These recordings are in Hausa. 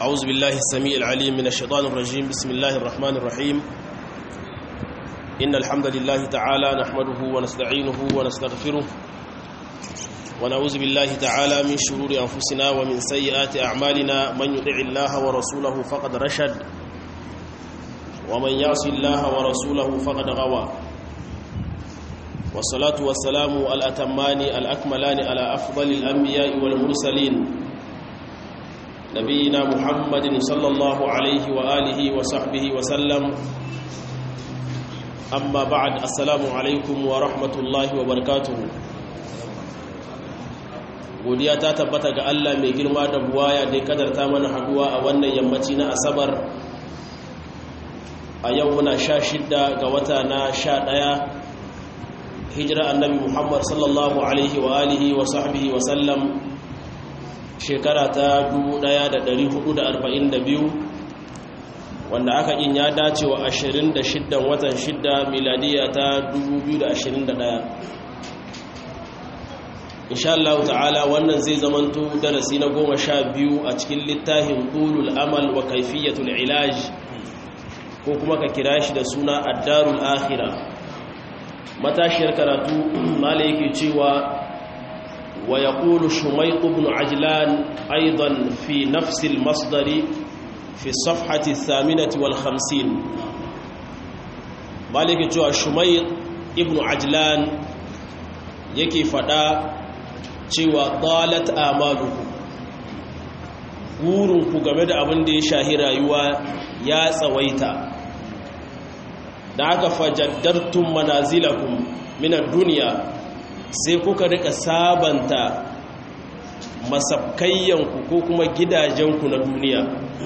أعوذ بالله السميع العليم من الشيطان الرجيم بسم الله الرحمن الرحيم إن الحمد لله تعالى نحمده ونستعينه ونستغفره ونعوذ بالله تعالى من شرور أنفسنا ومن سيئات أعمالنا من يطع الله ورسوله فقد رشد ومن يعص الله ورسوله فقد غوى والصلاة والسلام الأتمان الأكملان على أفضل الأنبياء والمرسلين نبينا محمد صلى الله عليه وآله وصحبه وسلم أما بعد السلام عليكم ورحمة الله وبركاته godiya ta tabbata ga Allah mai girma da buwaya da ya kadarta mana haduwa a wannan yammaci na asabar a yau muna sha shidda ga wata na sha ɗaya hijira annabi muhammad sallallahu alaihi wa alihi wa sahbihi wa sallam shekara ta 1442 wanda aka yin ya dace wa 26 watan 6 miladiya ta 2021 insha Allah ta'ala wannan zai zamanto darasi na goma sha biyu a cikin littafin ulul amal wa kaifiyatul ilaj ko kuma ka kira shi da suna addarul akhira matashiyar karatu mala yake cewa wa yaqulu shumayq ibn ajlan aidan fi nafs al masdar fi safhati thaminati wal khamsin mala yake cewa shumayq ibn ajlan yake fada cewa dalat amalukum ku game da abin da ya shahi rayuwa ya tsawaita da aka fajaddartun manazilakum minar duniya sai kuka rika sabanta masabkayyanku ko kuma gidajenku na duniya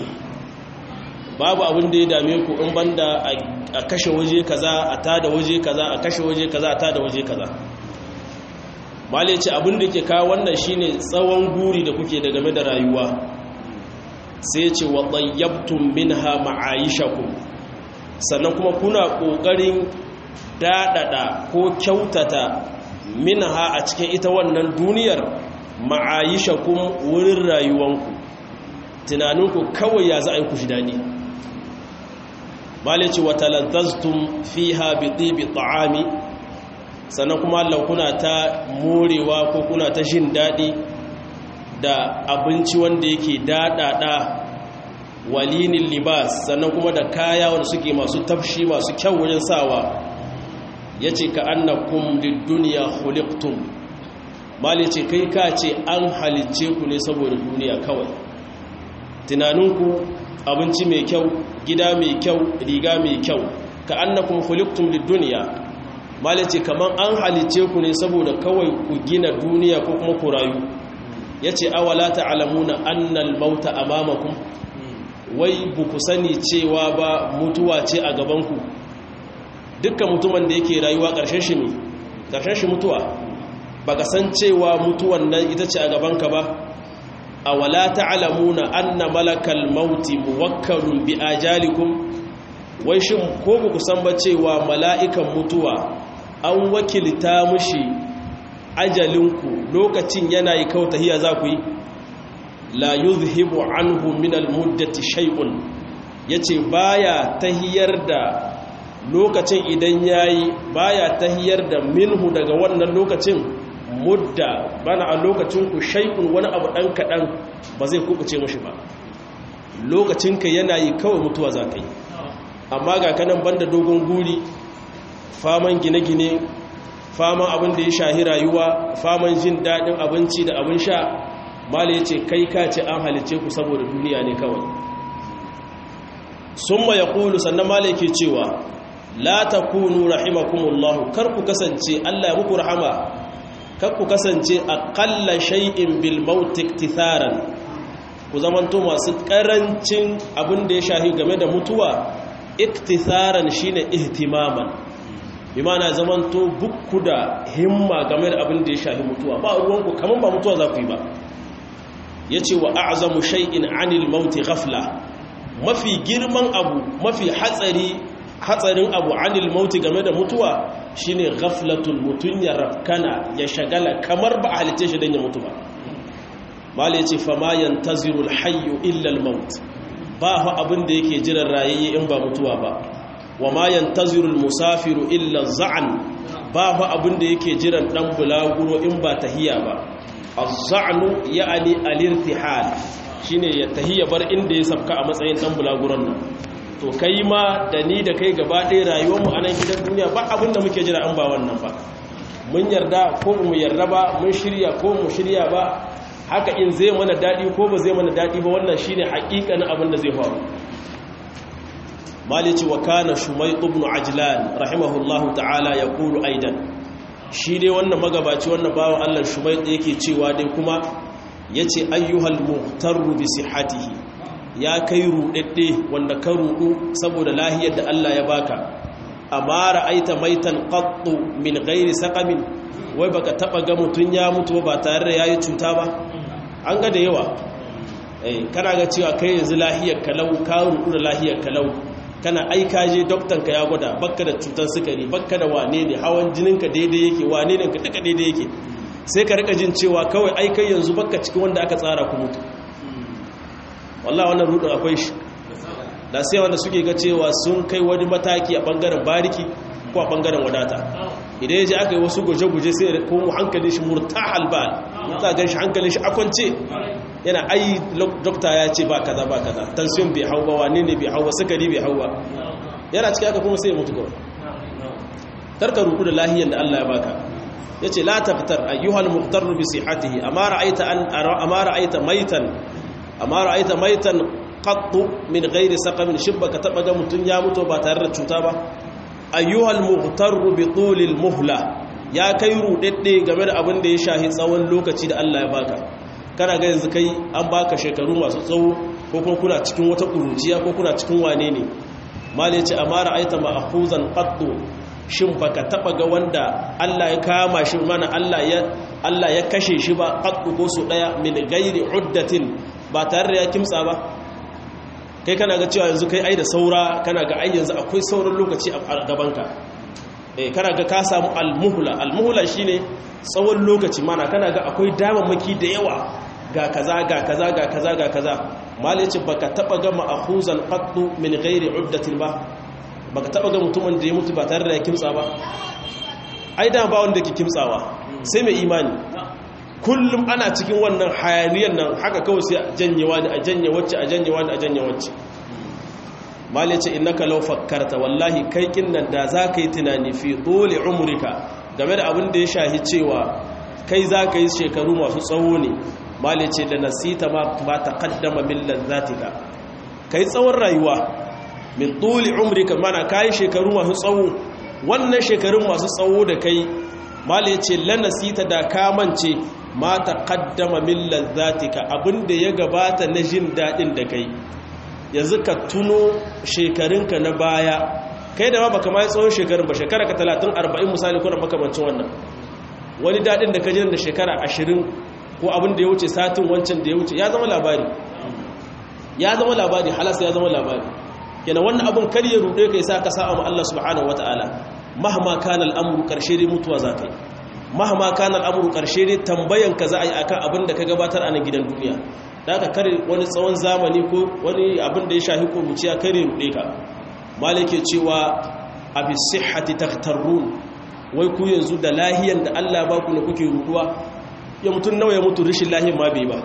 babu abin da ya dame ku in banda a kashe waje kaza a tada waje kaza a kashe waje kaza a tada waje kaza male ce abin da ke kawo wannan shine tsawon guri da kuke da game da rayuwa sai ce wa tsayyabtun minha ma'ayishakum sannan kuma kuna ƙoƙarin daɗaɗa ko kyautata minha a cikin ita wannan duniyar ma'ayishakum wurin rayuwanku tunaninku kawai ya za a yi ku shi daɗi malici wata lantastun fi haɓi ɗibi ta'ami sannan kuma Allah kuna ta morewa ko kuna ta jin daɗi da abinci wanda yake daɗaɗa walinin libas sannan kuma da kaya wanda suke masu tafshi masu kyau wajen sawa ya ce ka annakum duniya khuliqtum mali ce kai ka ce an halicce ku ne saboda duniya kawai tunaninku abinci mai kyau gida mai kyau riga mai kyau ka annakum khuliqtum duniya mali ce kaman an halicce ku ne saboda kawai ku gina duniya ko kuma ku rayu ya ce awala ta'alamuna annal mauta amamakum wai buku sani cewa ba mutuwa ce a gabanku dukkan mutumin da yake rayuwa ƙarshen shi ne ƙarshen shi mutuwa ba ka san cewa mutuwan nan ita ce a gabanka ba awala ta'alamuna anna malakal mauti muwakkalun bi ajalikum wai shin ko buku san ba cewa mala'ikan mutuwa an wakilta mushi ajalinku lokacin yana yi kawo tahiya za ku yi la yuzhibu anhu min almuddati shay'un yace baya tahiyar da lokacin idan yayi baya tahiyar da minhu daga wannan lokacin mudda bana a lokacin ku shay'un wani abu dan kadan ba zai kubuce mushi ba lokacin ka yana yi kawai mutuwa za ka yi amma ga kanan banda dogon guri faman gine-gine faman abin da ya shahi rayuwa faman jin daɗin abinci da abin sha mala ya ce kai ka ce an halice ku saboda duniya ne kawai sun ma ya ƙulu sannan mala yake cewa la ta kunu rahimakumullahu kar ku kasance allah ya muku rahama kar ku kasance a ƙalla shai'in bilmautik titharan ku zamanto masu ƙarancin abin da ya shahi game da mutuwa iktitharan shine ihtimaman bi mana zamanto bukku da himma game da abin da ya shahi mutuwa ba ruwanku kamar ba mutuwa za ku yi ba ya ce wa a'azamu shay'in anil mauti ghafla mafi girman abu mafi hatsari hatsarin abu anil mauti game da mutuwa shine ghaflatul mutun ya rafkana ya shagala kamar ba a halice shi don ya mutu ba mala yace fama yantaziru alhayyu illa almaut ba fa abin da yake jiran rayayye in ba mutuwa ba wa ma yantaziru almusafiru illa za'an ba fa abin da yake jiran dan bulaguro in ba tahiya ba az-za'nu ya'ni al-irtihal shine ya tahiya bar inda ya sabka a matsayin dan bulaguron nan to kai ma da ni da kai gaba ɗaya rayuwar mu a nan gidan duniya ba abin da muke jira an ba wannan ba mun yarda ko mu yarda ba mun shirya ko mu shirya ba haka in zai mana daɗi ko ba zai mana daɗi ba wannan shine haƙiƙanin abin da zai faru malici wa kana shumay ibn ajlan rahimahullahu ta'ala yaqulu aidan shi dai wannan magabaci wannan bawan Allah shumay yake cewa dai kuma yace ayyuhal muhtaru bi sihhatihi ya kai rudadde wanda ka rudu saboda lahiyar da Allah ya baka amma ra'aita maitan qattu min ghairi saqamin wai baka taba ga mutun ya mutu ba tare da yayi cuta ba an ga da yawa eh kana ga cewa kai yanzu lahiyar kalau ka rudu da lahiyar kalau kana aika je doktan ka ya gwada bakka da cutar sukari bakka da wane ne hawan jinin ka daidai yake wane ne ka duka daidai yake sai ka rika jin cewa kawai aikai yanzu bakka cikin wanda aka tsara ku mutu wallahi wannan rudin akwai shi da sai wanda suke ga cewa sun kai wani mataki a bangaren bariki ko a bangaren wadata idan ya ji aka yi wasu guje-guje sai da kuma hankalin shi murta halbal za a gan shi hankalin shi akwance yana ai dokta ya ce ba kaza ba kaza tansiyon bai hau ba wane ne bai hau ba sukari bai hau ba yana cikin haka kuma sai ya mutu kawai karka ruku da lahiyan da Allah ya baka ya ce la taftar ayyuhal muhtarru bi sihatihi amma ra'aita an amma ra'aita maitan amma ra'aita maitan qattu min ghairi saqamin shibba ka taba ga mutun ya mutu ba tare da cuta ba ayyuhal muhtarru bi tulil muhla ya kai rudedde game da abin da ya shahi tsawon lokaci da Allah ya baka kana ga yanzu kai an baka shekaru masu tsawo ko kuma kuna cikin wata kuruciya ko kuna cikin wane ne mali ce amara aita ma'khuzan qattu shin baka taba ga wanda Allah ya kama shi mana Allah ya Allah ya kashe shi ba qattu ko su daya min ghairi uddatin ba tare da ya kimtsa ba kai kana ga cewa yanzu kai ai da saura kana ga ai yanzu akwai sauran lokaci a gabanka eh kana ga ka samu almuhla almuhla shine tsawon lokaci mana kana ga akwai damammaki da yawa ga kaza ga kaza ga kaza ga kaza mal yace baka taba ga ma'khuzan qattu min ghairi uddatin ba baka taba ga mutumin da ya mutu ba tare da ya kimtsa ba ai da ba wanda ke kimtsawa sai mai imani kullum ana cikin wannan hayaniyar nan haka kawai sai a janyewa da a janye wacce a janyewa da a janye wacce mali ce innaka law fakkarta wallahi kai kin nan da za ka yi tunani fi dole umrika game da abin da ya shahi cewa kai za ka yi shekaru masu tsawo ne mali ce da nasita ma ba ta kaddama min lazzatika kai tsawon rayuwa min dole umrika mana kai shekaru masu tsawo wannan shekarun masu tsawo da kai mali ce lanasita da kamance ma ta kaddama min lazzatika abinda ya gabata na jin daɗin da kai yanzu ka tuno shekarunka na baya kai da ma baka mai tsawon shekarun ba shekara ka 30 40 misali ko da makamancin wannan wani daɗin da ka jin da shekara 20 ko abin da ya wuce satin wancan da ya wuce ya zama labari ya zama labari halas ya zama labari yana wannan abin kar ya rude kai sa ka sa'a ma Allah subhanahu wataala mahma kana al'amru karshe dai mutuwa za ka yi mahama kana al'amuru ƙarshe ne tambayan ka za a yi akan abin da ka gabatar a nan gidan duniya da aka kare wani tsawon zamani ko wani abin da ya shahi kuruciya kare ruɗe ka malike cewa a bi sihhati takhtarrun wai ku yanzu da lahiyan da Allah ba ku ne kuke ruɗuwa ya mutun nawa ya mutu rishin lahiyan ma bai ba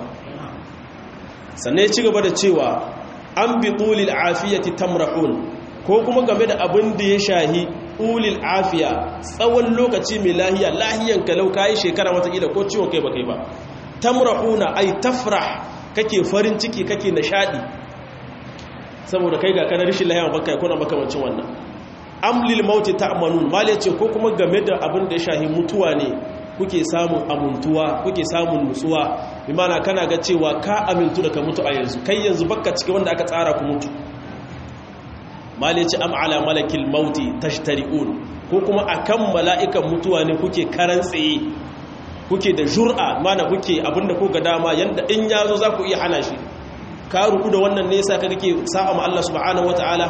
sannan ya ci gaba da cewa an bi tulil afiyati tamrahun ko kuma game da abin da ya shahi ulil afiya tsawon lokaci mai lahiya lahiyan kalau kayi shekara watakila ko ciwon kai ba kai ba tamrahuna ay tafrah kake farin ciki kake nishadi saboda kai ga kana rishin lahiya baka kuna makamancin wannan amlil mauti ta'manun mal yace ko kuma game da abin da ya shahi mutuwa ne kuke samun amuntuwa kuke samun nutsuwa bi mana kana ga cewa ka amintu da ka mutu a yanzu kai yanzu baka cike wanda aka tsara ku mutu mali ce am ala malakil mauti tashtari'un ko kuma akan mala'ikan mutuwa ne kuke karan tsaye kuke da jur'a mana kuke abinda ko ga dama yanda in yazo za ku iya hana shi ka ruku da wannan ne yasa ka kake sa'a ma Allah subhanahu wataala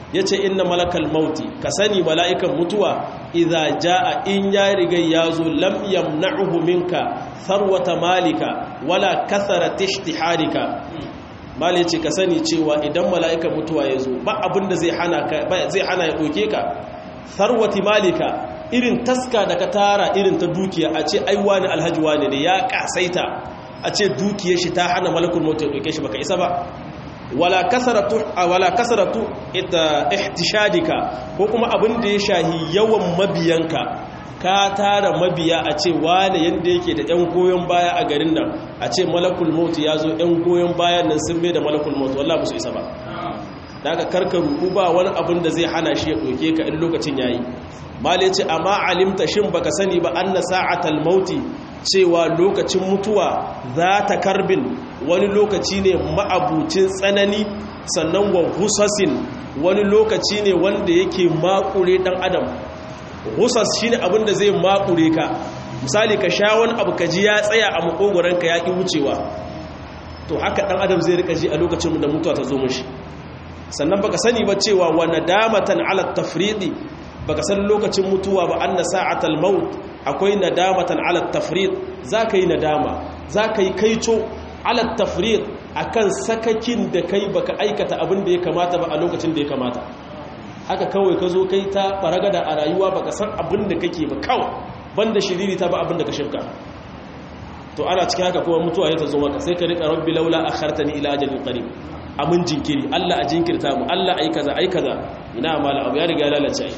yace inna malakal mauti ka sani mala'ikan mutuwa idza jaa in ya riga yazo lam yamna'uhu minka tharwata malika wala katharat ishtiharika mali yace ka sani cewa idan mala'ikan mutuwa yazo ba abinda zai hana ka zai hana ya doke ka tharwati malika irin taska da ka tara irin ta dukiya a ce ai wani alhaji wani ne ya kasaita a ce dukiyar shi ta hana malakul mauti ya doke shi baka isa ba wala kasaratu wala kasaratu ihtishadika ko kuma abin da ya shahi yawan mabiyanka ka tara mabiya a ce wane yanda yake da ɗan goyon baya a garin nan a ce malakul maut ya zo ɗan goyon bayan nan sun mai da malakul maut wallahi ba su isa ba daga karka ruku ba wani abin da zai hana shi ya ɗauke ka in lokacin yayi mali ce amma alimta shin baka sani ba anna sa'atal mauti cewa lokacin mutuwa za ta karbin wani lokaci ne ma'abucin tsanani sannan wa husasin wani lokaci ne wanda yake makure dan adam husas shine abin da zai makure ka misali ka sha wani abu ka ji ya tsaya a makogoranka ya ki wucewa to haka dan adam zai rika ji a lokacin da mutuwa ta zo mishi sannan baka sani ba cewa wa nadamatan ala tafridi baka san lokacin mutuwa ba anna sa'atal maut akwai nadamatan ala tafrid zaka yi nadama zaka yi kaico ala tafrid akan sakakin da kai baka aikata abin da ya kamata ba a lokacin da ya kamata haka kawai ka zo kai ta faragada a rayuwa baka san abin da kake ba kawai banda shiriri ta ba abin da ka shirka to ana cikin haka kuma mutuwa ya ta zo maka sai ka rika rabbi laula akhartani ila ajalin qarib amin jinkiri Allah a jinkirta mu Allah ai kaza ai kaza ina mala abu ya riga lalace ai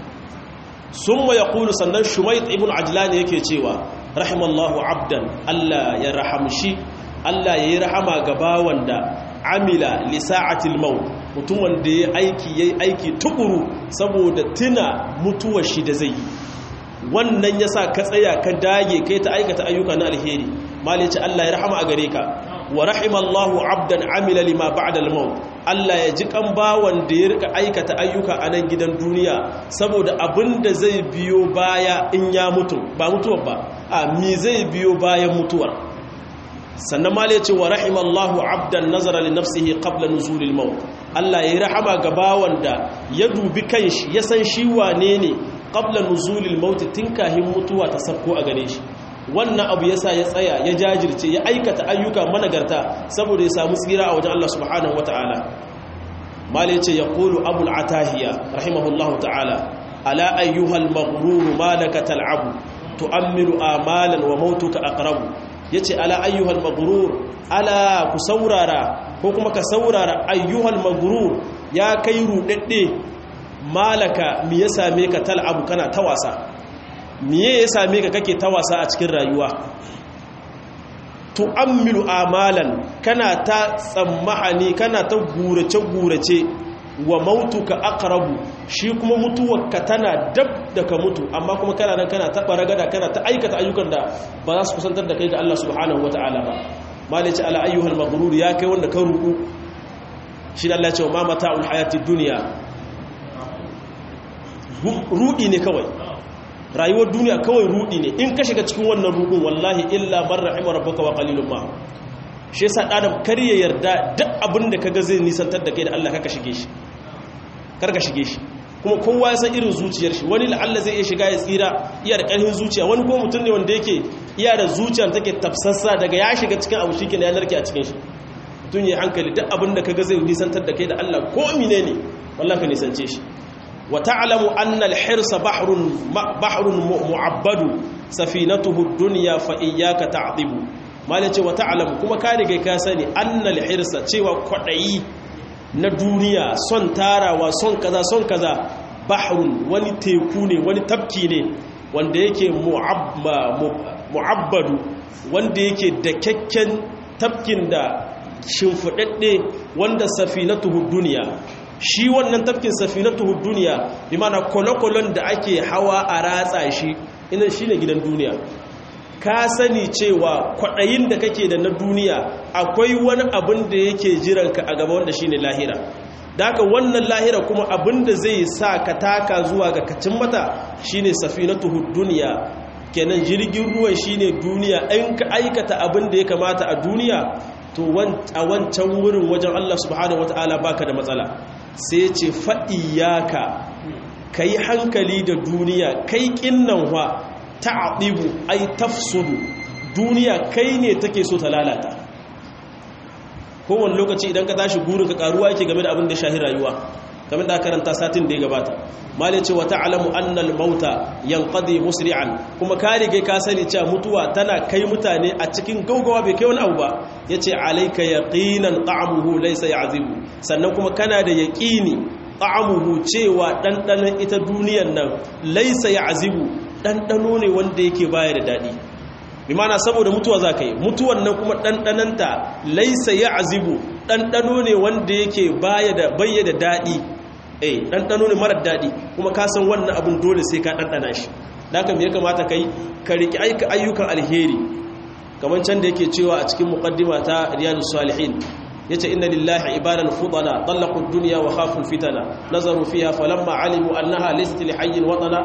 summa yaqulu sannan shumayt ibn ajlan yake cewa rahimallahu abdan Allah ya rahamshi Allah yayi rahama ga bawan da amila li sa'atil maut mutum wanda yayi aiki yayi aiki tukuru saboda tuna mutuwar shi da zai yi wannan yasa ka tsaya ka dage kai ta aikata ayyuka na alheri mali ce Allah ya rahama a gare ka wa rahimallahu abdan amila lima ba'da al-maut Allah ya ji kan bawan da ya rika aikata ayyuka a nan gidan duniya saboda abinda zai biyo baya in ya mutu ba mutuwar ba a mi zai biyo bayan mutuwar sannan ma ce wa rahimallahu abdan nazara li nafsihi qabla nuzulil maut Allah ya rahama ga bawan da ya dubi kanshi ya san shi wane ne qabla nuzulil maut tun kahin mutuwa ta sabko a gare shi wannan abu yasa ya tsaya ya jajirce ya aikata ayyuka managarta saboda ya samu tsira a wajen Allah subhanahu wataala malai ce yaqulu abul atahiya rahimahullahu ta'ala ala ayyuhal maghrur malaka tal'abu tu'ammilu amalan wa mautuka aqrabu yace ala ayyuhal maghrur ala ku saurara ko kuma ka saurara ayyuhal maghrur ya kai rudadde malaka mi ya same ka tal'abu kana ta wasa miye ya same ka kake ta wasa a cikin rayuwa tu'ammilu amalan kana ta tsammahani kana ta gurace-gurace wa mautuka aqrabu shi kuma mutuwarka tana dab da ka mutu amma kuma kana nan kana ta baragada kana ta aikata ayyukan da ba za su kusantar da kai ga Allah subhanahu wata'ala ba malice ala ayyuhal maghrur ya kai wanda ka ruku shi da Allah ya ce ma mata'ul hayatid dunya rudi ne kawai rayuwar duniya kawai rudi ne in ka shiga cikin wannan rudin wallahi illa man rahima rabbuka wa qalilun ma shi yasa adam kar ya yarda duk abin da kaga zai nisantar da kai da Allah kaka shige shi kar ka shige shi kuma kowa ya san irin zuciyar shi wani la'alla zai iya shiga ya tsira iya da ƙarfin zuciya wani ko mutum ne wanda yake iya da zuciyar take tafsassa daga ya shiga cikin abu shi ya narke a cikin shi tun yi hankali duk abin da kaga zai nisantar da kai da Allah ko mine ne wallahi ka nisance shi وتعلم أن الحرص بحر بحر معبد سفينته الدنيا فإياك تعذب ما لتي وتعلم كما كان ka sani أن الحرص cewa kwadayi na duniya son tarawa son kaza son kaza bahrun wani teku ne wani tafki ne wanda yake mu'abbadu wanda yake da kyakken tafkin da shimfudadde wanda safinatuhu duniya shi wannan tafkin safinatuhu duniya bi mana kolokolon da ake hawa a ratsa shi ina shine gidan duniya ka sani cewa kwaɗayin da kake da na duniya akwai wani abin da yake jiranka a gaba wanda shine lahira da haka wannan lahira kuma abin da zai sa ka taka zuwa ga kacin mata shine safinatuhu duniya kenan jirgin ruwan shine duniya in ka aikata abin da ya kamata a duniya to a wancan wurin wajen Allah subhanahu wata'ala baka da matsala sai ce fa'iyaka kai hankali da duniya kai kinnan wa ta'dibu ai tafsudu duniya kai ne take so ta lalata kowane lokaci idan ka tashi gurin ka karuwa yake game da abin da shahi rayuwa kamar da karanta satin da ya gabata malai ce wa ta'lamu anna al-mauta yanqadi musri'an kuma ka rige ka sani cewa mutuwa tana kai mutane a cikin gaugawa bai kai wani abu ba yace alayka yaqinan ta'amuhu laysa ya'zibu sannan kuma kana da yaqini ta'amuhu cewa dandanan ita duniyar nan laysa ya'zibu dandano ne wanda yake baya da dadi bi mana saboda mutuwa za ka yi mutuwan nan kuma ɗanɗananta laisa ya azibu ɗanɗano ne wanda yake bayya da daɗi eh ɗanɗano ne marar daɗi kuma ka san wannan abin dole sai ka ɗanɗana shi da haka ya kamata ka yi ka riƙi aika ayyukan alheri kamar can da yake cewa a cikin muƙaddima ta riyadu salihin ya ce inna lillahi ibadan fudana ɗallakun duniya wa khaful fitana nazaru fiha falamma alimu annaha laysat li hayyin watana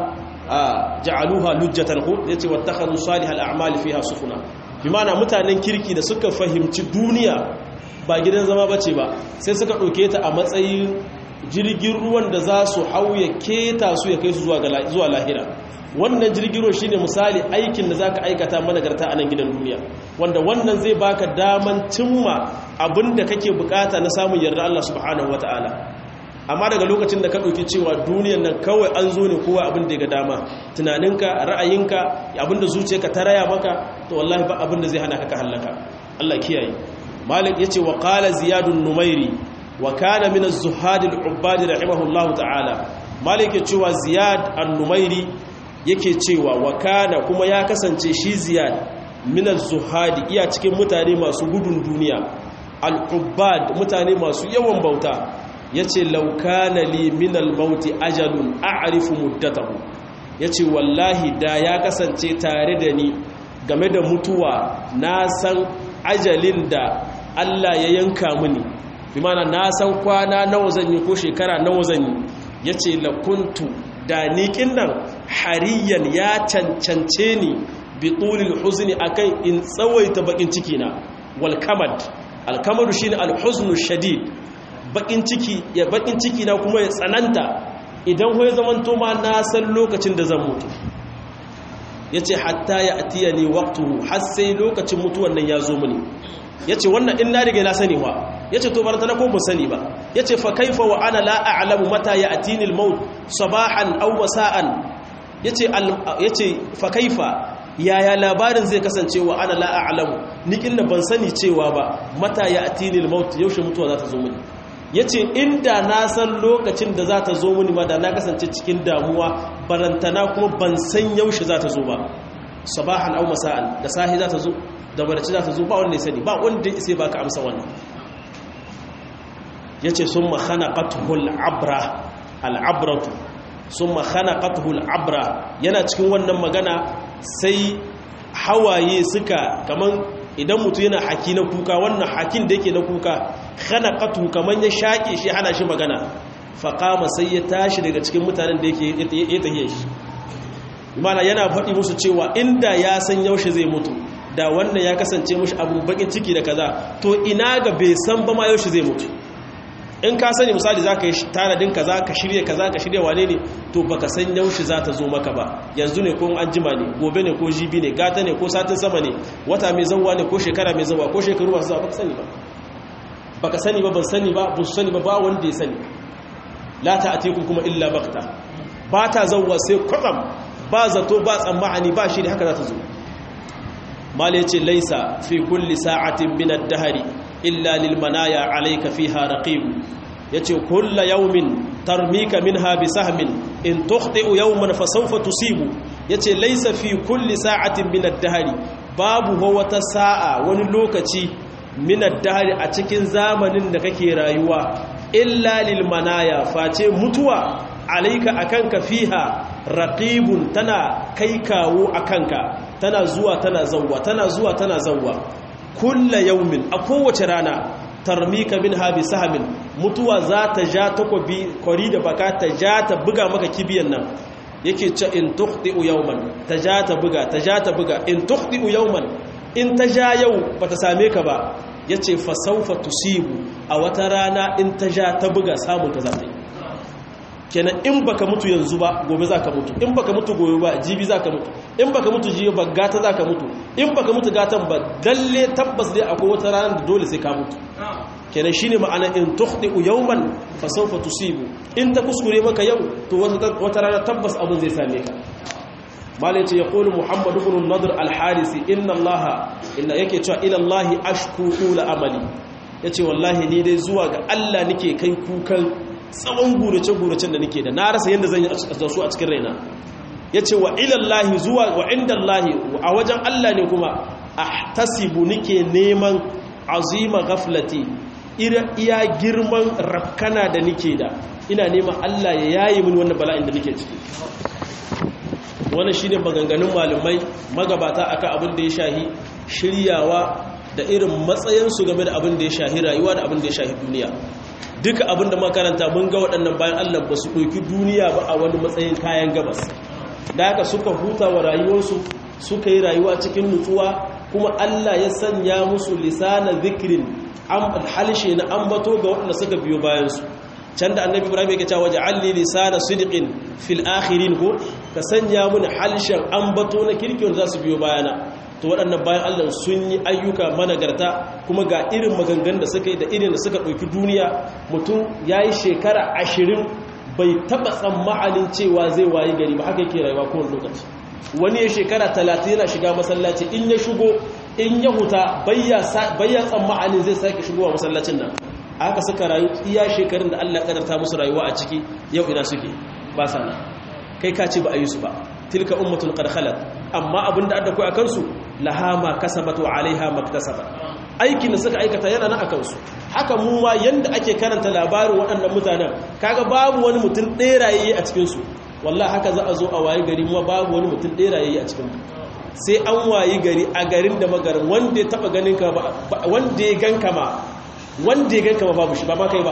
ja'aluha lujjatan hu yace wattakhadhu salihal a'mali fiha sufuna bi ma'ana mutanen kirki da suka fahimci duniya ba gidan zama bace ba sai suka dauke ta a matsayin jirgin ruwan da za su hauye keta su ya kai su zuwa zuwa lahira wannan jirgin ruwa shine misali aikin da zaka aikata managarta a nan gidan duniya wanda wannan zai baka daman cimma abinda kake bukata na samun yarda Allah subhanahu wataala amma daga lokacin da ka ɗauki cewa duniyan nan kawai an zo ne kowa abin da ya ga dama tunaninka ra'ayinka abinda zuciyarka ta raya maka to wallahi ba abin da zai hana ka ka hallaka Allah kiyaye malik yace wa qala ziyadun numairi wa kana min az-zuhad al-ubbad rahimahullahu ta'ala malik yace cewa ziyad an-numairi yake cewa wa kana kuma ya kasance shi ziyad min az-zuhad iya cikin mutane masu gudun duniya al-ubbad mutane masu yawan bauta ya ce laukana li minal mauti ajalun a'rifu muddatahu ya ce wallahi da ya kasance tare da ni game da mutuwa na san ajalin da Allah ya yanka mini bi mana na san kwana nawa zan yi ko shekara nawa zan yi ya ce lakuntu da niƙin nan hariyan ya cancance ni bi tulil huzni akan in tsawaita bakin ciki na wal kamad al kamadu shine al huznu shadid bakin ciki ya bakin ciki na kuma ya tsananta idan hoye zaman to ma na san lokacin da zan mutu yace hatta ya atiya ni waqtuhu har sai lokacin mutuwan nan ya zo mini yace wannan in na riga na sani wa yace to barata na ko ban sani ba yace fa kaifa wa ana la a'lamu mata ya atini al-maut sabahan aw wasa'an yace yace fa kaifa yaya labarin zai kasance wa ana la a'lamu nikin da ban sani cewa ba mata ya atini al-maut yaushe mutuwa za ta zo mini ya ce inda na san lokacin da za ta zo mini ba da na kasance cikin damuwa barantana kuma ban san yaushe za ta zo ba sabahan au masa'an da sahi za ta zo da baraci za ta zo ba wanda ya sani ba wanda ya ba ka amsa wannan ya ce sun mahana ƙatuhul abra al'abratu sun mahana ƙatuhul abra yana cikin wannan magana sai hawaye suka kaman idan mutu yana haki na kuka wannan hakin da yake na kuka hana katu kamar ya shaƙe shi hana shi magana faƙama sai ya tashi daga cikin mutanen da yake ya tahiye shi mana yana faɗi musu cewa inda ya san yaushe zai mutu da wannan ya kasance mushi abu bakin ciki da kaza to ina ga bai san ba ma yaushe zai mutu in ka sani misali za ka yi tanadin kaza ka shirya kaza ka shirya wane ne to baka san yaushe za ta zo maka ba yanzu ne ko an jima ne gobe ne ko jibi ne gata ne ko satin sama ne wata mai zauwa ne ko shekara mai zauwa ko shekaru masu zauwa baka sani ba baka sani ba ban sani ba ba su sani ba ba wanda ya sani la ta atiku kuma illa bakta ba ta zauwa sai kwatsam ba zato ba tsammani ba shi da haka za ta zo mal yace laisa fi kulli sa'atin min ad-dahri illa lil manaya alayka fiha raqib yace kullu yawmin tarmika minha bi sahmin in tukhti'u yawman fa sawfa tusibu yace laisa fi kulli sa'atin min ad-dahri babu wata sa'a wani lokaci min ad-dahri a cikin zamanin da kake rayuwa illa lil manaya face mutuwa alayka akanka fiha raqibun tana kai kawo akanka tana zuwa tana zawwa tana zuwa tana zawwa kulla yaumin a kowace rana tarmika min habi sahamin mutuwa za ta ja takobi kwari da baka ta ja ta buga maka kibiyan nan yake ce in tukhti'u yawman ta ja ta buga ta ja ta buga in tukhti'u yawman in ta ja yau bata same ka ba yace fa sawfa tusibu a wata rana in ta ja ta buga samun ka za ta yi kenan in baka mutu yanzu ba gobe zaka mutu in baka mutu gobe ba jibi zaka mutu in baka mutu jibi ba gata zaka mutu in baka mutu gatan ba dalle tabbas dai akwai wata ranar da dole sai ka mutu kenan shine ma'ana in tukhdi'u yawman fa sawfa tusibu in ta kuskure maka yau to wata rana tabbas abin zai same ka malai ce yaqulu muhammad ibn nadr al-harisi inna allaha inna yake cewa ila allahi ashku ula amali yace wallahi ni dai zuwa ga Allah nake kai kukan tsawon gurace-guracen da nake da na rasa yadda zan yi da su a cikin raina ya ce wa ilallahi zuwa wa inda Allahi a wajen Allah ne kuma a tasibu nake neman azima gaflati iya girman rafkana da nake da ina neman Allah ya yayi mini wannan bala'in da nake ciki wannan shine maganganun malamai magabata akan abin da ya shahi shiryawa da irin matsayinsu game da abin da ya shahi rayuwa da abin da ya shahi duniya duka abinda makaranta mun ga waɗannan bayan Allah ba su ɗauki duniya ba a wani matsayin kayan gabas da haka suka huta wa rayuwarsu suka yi rayuwa cikin nutsuwa kuma Allah ya sanya musu lisana zikirin halshe na ambato ga waɗanda suka biyo bayansu can da annabi ibrahim yake cewa ja'alni lisana sidqin fil akhirin ko ka sanya mun halshen ambato na kirkin za su biyo bayana to waɗannan bayan Allah sun yi ayyuka managarta kuma ga irin magangan da suka yi da irin da suka ɗauki duniya mutum ya yi shekara ashirin bai taɓa tsammanin cewa zai wayi gari ba haka yake rayuwa kowane lokaci wani ya shekara talatin yana shiga masallaci in ya shigo in ya huta bayya tsammanin zai sake shigowa masallacin nan haka suka rayu iya shekarun da Allah kadarta musu rayuwa a ciki yau ina suke ba sana kai ka ce ba a yi su ba tilka ummatun qad khalat amma abinda adda kai akan su laha ma kasabat wa alaiha maktasabat aikin da suka aikata yana nan akan su haka mu ma yanda ake karanta labarin waɗannan mutanen kaga babu wani mutum ɗeraye a cikin su wallahi haka za a zo a wayi gari mu babu wani mutum ɗeraye a cikin sai an wayi gari a garin da magarin wanda ya taba ganin ka ba wanda ya ganka ma wanda ya ganka ma babu shi ba ma kai ba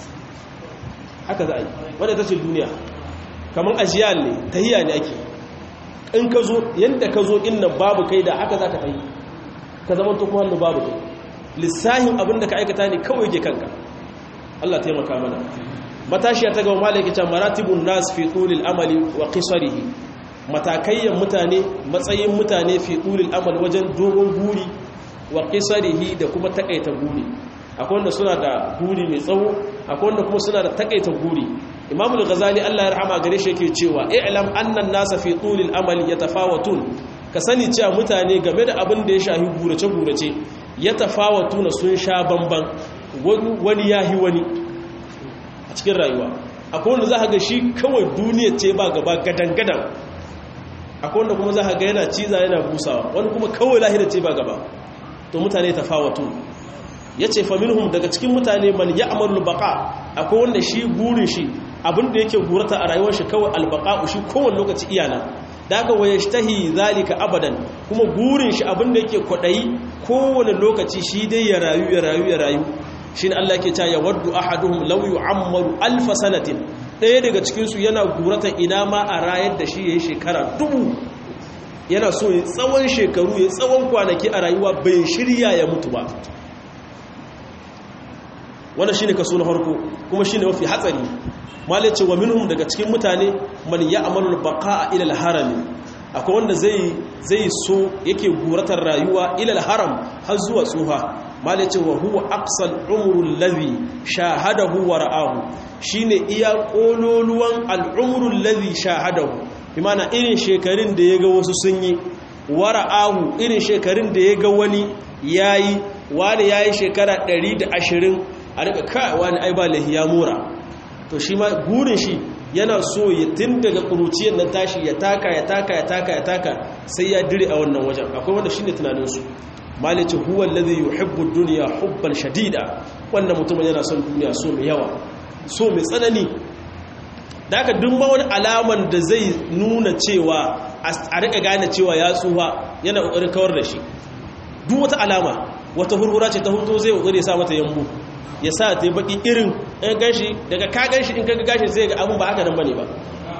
haka za a yi wanda ta ce duniya kamar ajiyar ne tahiya ne ake in ka zo yadda ka zo inna babu kai da haka za ka tahi ka zama tukun hannu babu kai lissahin abin da ka aikata ne kawai ke kanka Allah taimaka mana matashiya ta gaba malaki can maratibun nas fi tulil amali wa qisarihi matakayyan mutane matsayin mutane fi tulil amal wajen dogon guri wa qisarihi da kuma takaita guri akwai wanda suna da guri mai tsawo akwai wanda kuma suna da takaita guri imamul ghazali Allah ya rahama gare shi yake cewa i'lam annan nasa fi tulil amali yatafawatun ka sani cewa mutane game da abin da ya shahi gurace gurace yatafawatuna sun sha bamban wani yahi wani a cikin rayuwa akwai wanda za ga shi kawai duniya ce ba gaba gadan gadan akwai wanda kuma za ga yana ciza yana busawa wani kuma kawai lahira ce ba gaba to mutane tafawatun ya ce faminhum daga cikin mutane man ya amalul baka akwai wanda shi burin shi abinda yake gurata a rayuwar shi kawai albaka shi kowane lokaci iyana da aka waye tahi zalika abadan kuma burin shi abinda yake kwaɗayi kowane lokaci shi dai ya rayu ya rayu ya rayu shi ne Allah ke ta ya waddu ahaduhum law yu'ammaru alf sanatin ɗaya daga cikin su yana gurata ina ma a rayar da shi yayi shekara dubu yana so ya tsawon shekaru ya tsawon kwanaki a rayuwa bai shirya ya mutu ba wannan shine kaso na farko kuma shine mafi hatsari mallai ce wa minhum daga cikin mutane man ya'malu baqa'a ila al-haram akwai wanda zai zai so yake guratar rayuwa ila al-haram har zuwa tsuha mallai ce wa huwa aqsal umru alladhi shahadahu wa ra'ahu shine iya kololuwan al-umru alladhi shahadahu bimana irin shekarun da yaga wasu sun yi wa ra'ahu irin shekarun da yaga wani yayi wani yayi shekara 120 a daga kai wani ai ba lahiya mura to shi ma gurin shi yana so ya tun daga kuruciyar nan tashi ya taka ya taka ya taka ya taka sai ya dire a wannan wajen akwai wanda shine tunanin su malice huwa alladhi yuhibbu ad-dunya hubban shadida wannan mutumin yana son duniya so mai yawa so mai tsanani da aka dumba wani alaman da zai nuna cewa a rika gane cewa ya tsuha yana kokarin kawar da shi duk wata alama wata hurhura ce ta hutu zai kokari ya sa mata yambu ya sa ta yi baki irin ɗan ganshi daga ka ganshi in kaga gashi zai ga abin ba haka nan bane ba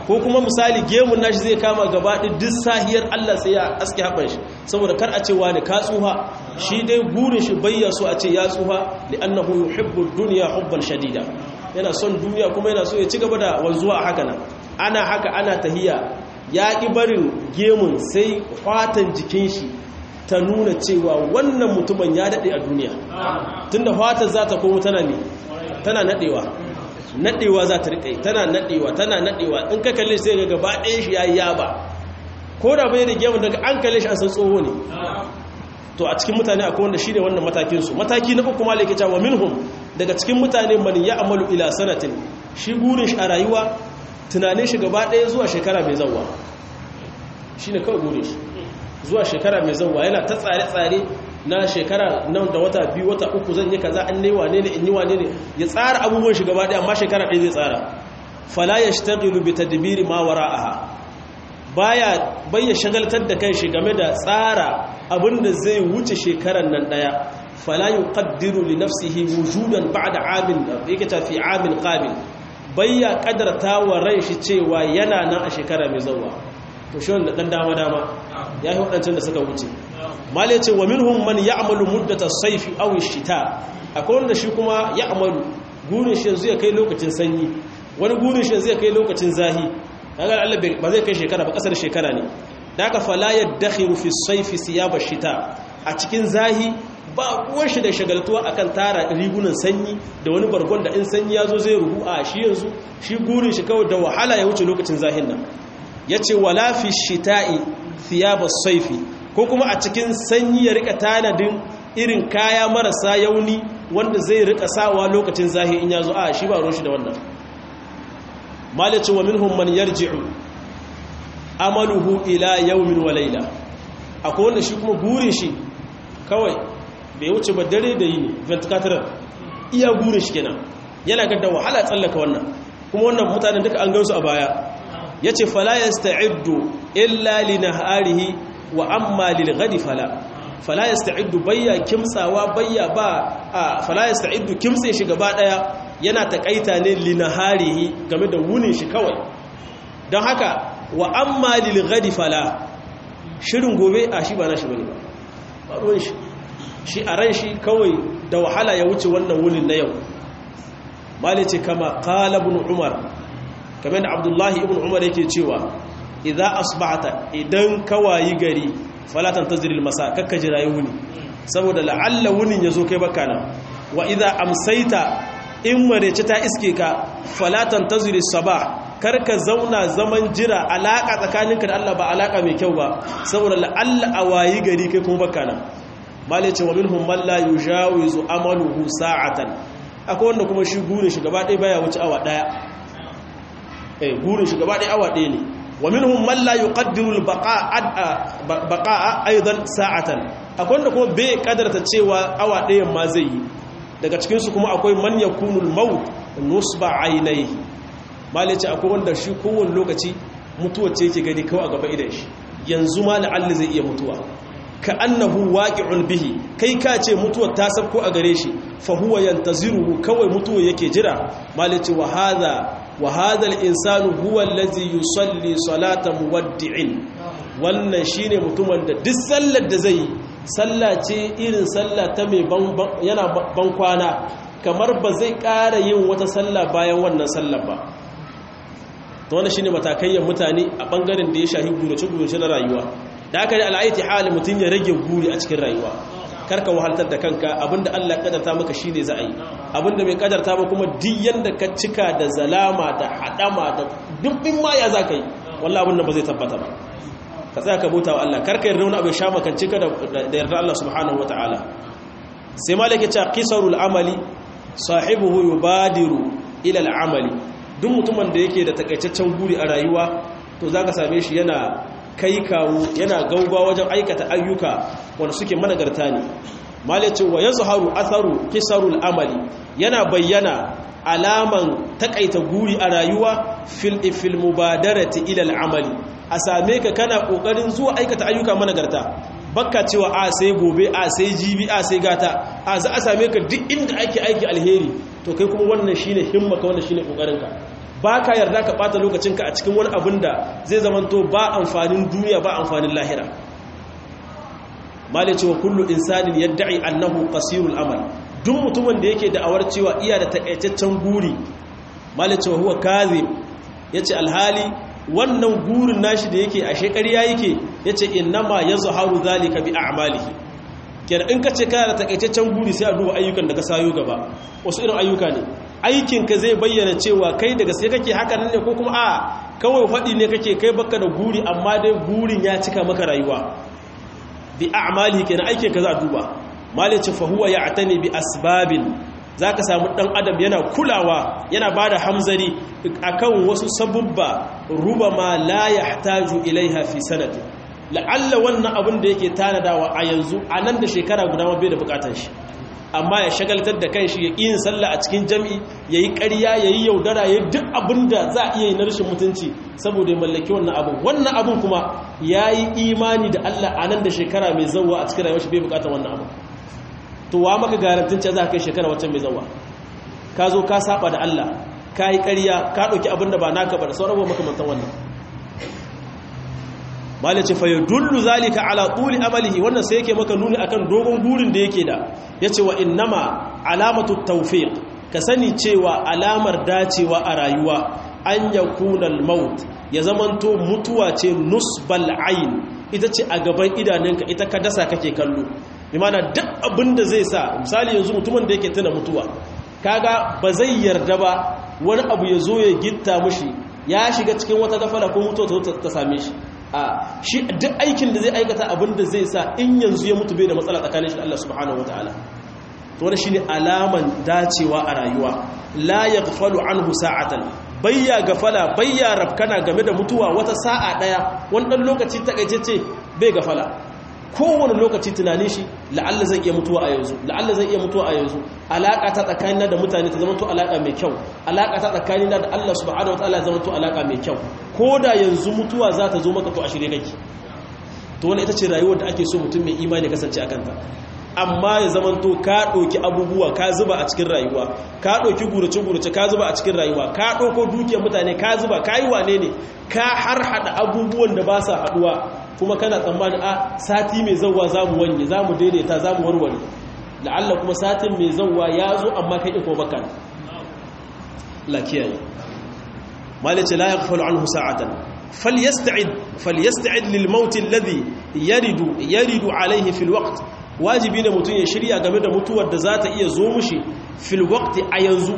ko kuma misali gemun nashi zai kama gaba duk sahiyar Allah sai ya aske haɓar shi saboda kar a ce wani ka tsuha shi dai gurin shi bayya so a ce ya tsuha li'annahu yuhibbu dunya hubban shadida yana son duniya kuma yana so ya ci gaba da wanzuwa a haka nan ana haka ana tahiya ya ƙi barin gemun sai fatan jikin shi ta nuna cewa wannan mutumin ya daɗe a duniya tunda fatan za ta komo tana ne tana naɗewa naɗewa za ta riƙe tana naɗewa tana naɗewa in ka kalle sai ga gaba ɗaya shi ya yi yaba ko da bai da gemun daga an kalle shi an san tsoho ne to a cikin mutane akwai wanda shi ne wannan matakinsu mataki na uku ma laike cewa minhum daga cikin mutane man ya amalu ila sanatin shi burin shi a rayuwa tunanin shi gaba ɗaya zuwa shekara mai zauwa shi ne kawai burin shi zuwa shekara mai zauwa yana ta tsare-tsare na shekara nan da wata biyu wata uku zan yi kaza an ne wane ne in yi wane ne ya tsara abubuwan shi gaba ɗaya amma shekara ɗaya zai tsara fala ya shtagilu bi tadbiri ma wara'aha baya bayya shagaltar da kai shi game da tsara abinda zai wuce shekaran nan daya fala yuqaddiru li nafsihi wujudan ba'da amin yake ta fi amin qabil bayya kadarta wa rai shi cewa yana nan a shekara mai zuwa to shi wanda dan dama dama ya yi wadancan da suka wuce mali ce wa minhum man ya'malu muddata as-sayf aw ash-shita akwai wanda shi kuma ya'malu gurin shi yanzu ya kai lokacin sanyi wani gurin shi yanzu ya kai lokacin zahi kaga Allah ba zai kai shekara ba kasar shekara ne da aka fala yadakhiru fi sayfi siyaba shita a cikin zahi ba ruwan shi da shagaltuwa akan tara rigunan sanyi da wani bargon da in sanyi yazo zai ruhu a shi yanzu shi gurin shi kawai da wahala ya wuce lokacin zahin nan yace wala fi shita'i thiyaba sayfi ko kuma a cikin sanyi ya rika tanadin irin kaya marasa yauni wanda zai rika sawa lokacin zahi in yazo a shi ba ruwan shi da wannan malaci wa minhum man yarji'u amaluhu ila yawmin wa layla akwai wanda shi kuma gurin shi kawai bai wuce ba dare da yini ventilator iya gurin shi kenan yana ga da wahala tsallaka wannan kuma wannan mutanen duka an gansu a baya yace fala yasta'iddu illa li naharihi wa amma lil ghadi fala fala yasta'iddu bayya kimtsawa bayya ba fala yasta'iddu kimtse shi gaba daya yana takaita ne linaharihi game da wunin shi kawai don haka wa amma lil ghadi fala shirin gobe a shi ba na shi bane ba ba ruwan shi shi a ran shi kawai da wahala ya wuce wannan wunin na yau mali ce kama qala ibn umar kamar da abdullahi ibn umar yake cewa idza asbahta idan kawayi gari fala tantaziril masa kakka jira wuni saboda la'alla wunin yazo kai baka nan wa idza amsaita in marece ta iske ka falatan tazuri sabah karka zauna zaman jira alaka tsakaninka da Allah ba alaka mai kyau ba saboda la'alla a wayi gari kai kuma baka nan malice wa minhum man la yujawizu amaluhu sa'atan akwai wanda kuma shi gurin shi gaba ɗaya baya wuce awa ɗaya eh gurin shi gaba ɗaya awa ɗaya ne wa minhum man la yuqaddiru al-baqa'a baqa'a aidan sa'atan akwai wanda kuma bai kadarta cewa awa ɗayan ma zai yi daga cikinsu kuma akwai man ya kunul maut nusba ainihi mali ce akwai wanda shi kowane lokaci mutuwa ce yake gani kawai a gaba idan shi yanzu ma la'alli zai iya mutuwa ka annahu waqi'un bihi kai ka ce mutuwar ta sabko a gare shi fa huwa yantaziruhu kawai mutuwa yake jira mali ce wa hadha wa hadha al-insanu huwa allazi yusalli salata muwaddi'in wannan shine mutumin da duk sallar da zai yi sallah ce irin sallah ta mai yana ban kwana kamar ba zai ƙara yin wata sallah bayan wannan sallah ba ta wanda shine matakayyar mutane a ɓangaren da ya shahi gurace-gurace na rayuwa da aka yi al'aiti hali mutum ya rage guri a cikin rayuwa karka wahaltar da kanka abinda Allah kadarta maka shine za a yi abinda bai kadarta ba kuma duk yanda ka cika da zalama da hadama da dubbin ma ya zaka yi wallahi abin ba zai tabbata ba ka tsaya ka bauta wa Allah karka yarda wani abu ya sha makance ka da yarda Allah subhanahu wataala sai malaka ce qisarul amali sahibuhu yubadiru ila al-amali duk mutumin da yake da takaitaccen guri a rayuwa to zaka same shi yana kai kawo yana gaugawa wajen aikata ayyuka wanda suke managarta ne malaka wa yazharu atharu qisarul amali yana bayyana alaman takaita guri a rayuwa fil fil mubadarati ila al-amali a same ka kana kokarin zuwa aikata ayyuka managarta bakka cewa a sai gobe a sai jibi a sai gata a za a same ka duk inda ake aiki alheri to kai kuma wannan shine himmaka wannan shine kokarinka ba ka yarda ka ɓata lokacinka a cikin wani abin da zai zamanto ba amfanin duniya ba amfanin lahira malai cewa kullu insanin yadda'i annahu qasirul amal duk mutumin da yake da'awar cewa iya da takaitaccen guri malai cewa huwa kadhib yace alhali wannan gurin nashi da yake a shekariya yake yace innama yazharu zalika bi a'malihi kenan in kace kana da takaitaccen guri sai a duba ayyukan da ka sayo gaba wasu irin ayyuka ne aikin ka zai bayyana cewa kai daga sai kake haka ne ko kuma a kawai fadi ne kake kai baka da guri amma dai gurin ya cika maka rayuwa bi a'malihi kenan aikin ka za a duba malice fa huwa ya'tani bi asbabin zaka samu dan adam yana kulawa yana bada hamzari akan wasu sabubba rubama la yahtaju ilaiha fi sanati la'alla wannan abin da yake tanadawa a yanzu a nan da shekara guda ma bai da bukatar shi amma ya shagaltar da kanshi ya yin sallah a cikin jami'i yayi ƙarya yayi yaudara yayi duk abin da za a iya yi na rashin mutunci saboda ya mallaki wannan abin wannan abin kuma yayi imani da Allah a nan da shekara mai zawwa a cikin rayuwar shi bai bukatar wannan abin to wa maka garantin ce za ka kai shekara wacce mai zawwa ka zo ka saba da Allah ka yi ƙarya ka ɗauki abin da ba naka ba da sauran makamantan wannan malace fa yadullu zalika ala tuli amalihi wannan sai yake maka nuni akan dogon gurin da yake da yace wa innama alamatu tawfiq ka sani cewa alamar dacewa a rayuwa an yakuna al-maut ya zamanto mutuwa ce nusbal ayn ita ce a gaban idanunka ita ka dasa kake kallo imana duk abinda zai sa misali yanzu mutumin da yake tuna mutuwa kaga ba zai yarda ba wani abu ya zo ya gitta mushi ya shiga cikin wata gafara ko mutuwa ta same shi a shi duk aikin da zai aikata abin da zai sa in yanzu ya mutu bai da matsala tsakanin shi Allah subhanahu wataala to wannan shine alaman dacewa a rayuwa la yaghfalu anhu sa'atan bayya gafala bayya rafkana game da mutuwa wata sa'a daya wani dan lokaci takaitacce bai gafala kowane lokaci tunanin shi la'alla zai iya mutuwa a yanzu la'alla zai iya mutuwa a yanzu alaka ta tsakanina da mutane ta zama to alaka mai kyau alaka ta tsakanina da Allah subhanahu wataala zama to alaka mai kyau ko da yanzu mutuwa za ta zo maka to a shirye kake to wannan ita ce rayuwar da ake so mutum mai imani kasance a kanta amma ya zama to ka ɗauki abubuwa ka zuba a cikin rayuwa ka ɗauki gurace-gurace ka zuba a cikin rayuwa ka ɗauko dukiyar mutane ka zuba ka yi wane ne ka har haɗa abubuwan da ba sa haɗuwa kuma kana tsammani a sati mai zauwa za mu wanye za mu daidaita za mu warware la'alla kuma satin mai zauwa ya zo amma kai iko baka lakiyayi malice la yaghfalu anhu sa'atan falyasta'id falyasta'id lil maut alladhi yaridu yaridu alayhi fil waqt wajibi ne mutum ya shirya game da mutuwar da za ta iya zo mushi fil waqti a yanzu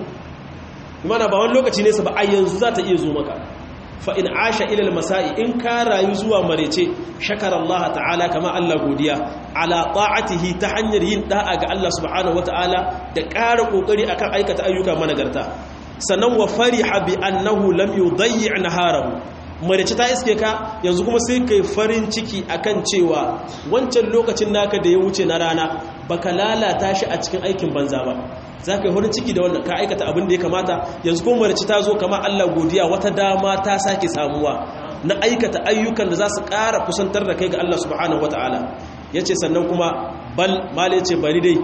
mana ba wani lokaci ne sa ba a yanzu za ta iya zo maka fa in asha ila masai in ka rayu zuwa marece shakara Allah ta'ala kama Allah godiya ala ta'atihi ta hanyar yin da'a ga Allah subhanahu wata'ala da ƙara kokari akan aikata ayyuka managarta sannan wa fariha bi annahu lam yudayyi naharahu marice ta iske ka yanzu kuma sai kai farin ciki akan cewa wancan lokacin naka da ya wuce na rana baka lalata shi a cikin aikin banza ba za ka yi farin ciki da wannan ka aikata abin da ya kamata yanzu kuma marice ta zo kama Allah godiya wata dama ta sake samuwa na aikata ayyukan da za su ƙara kusantar da kai ga Allah subhanahu wata'ala ya ce sannan kuma bal male ce bari dai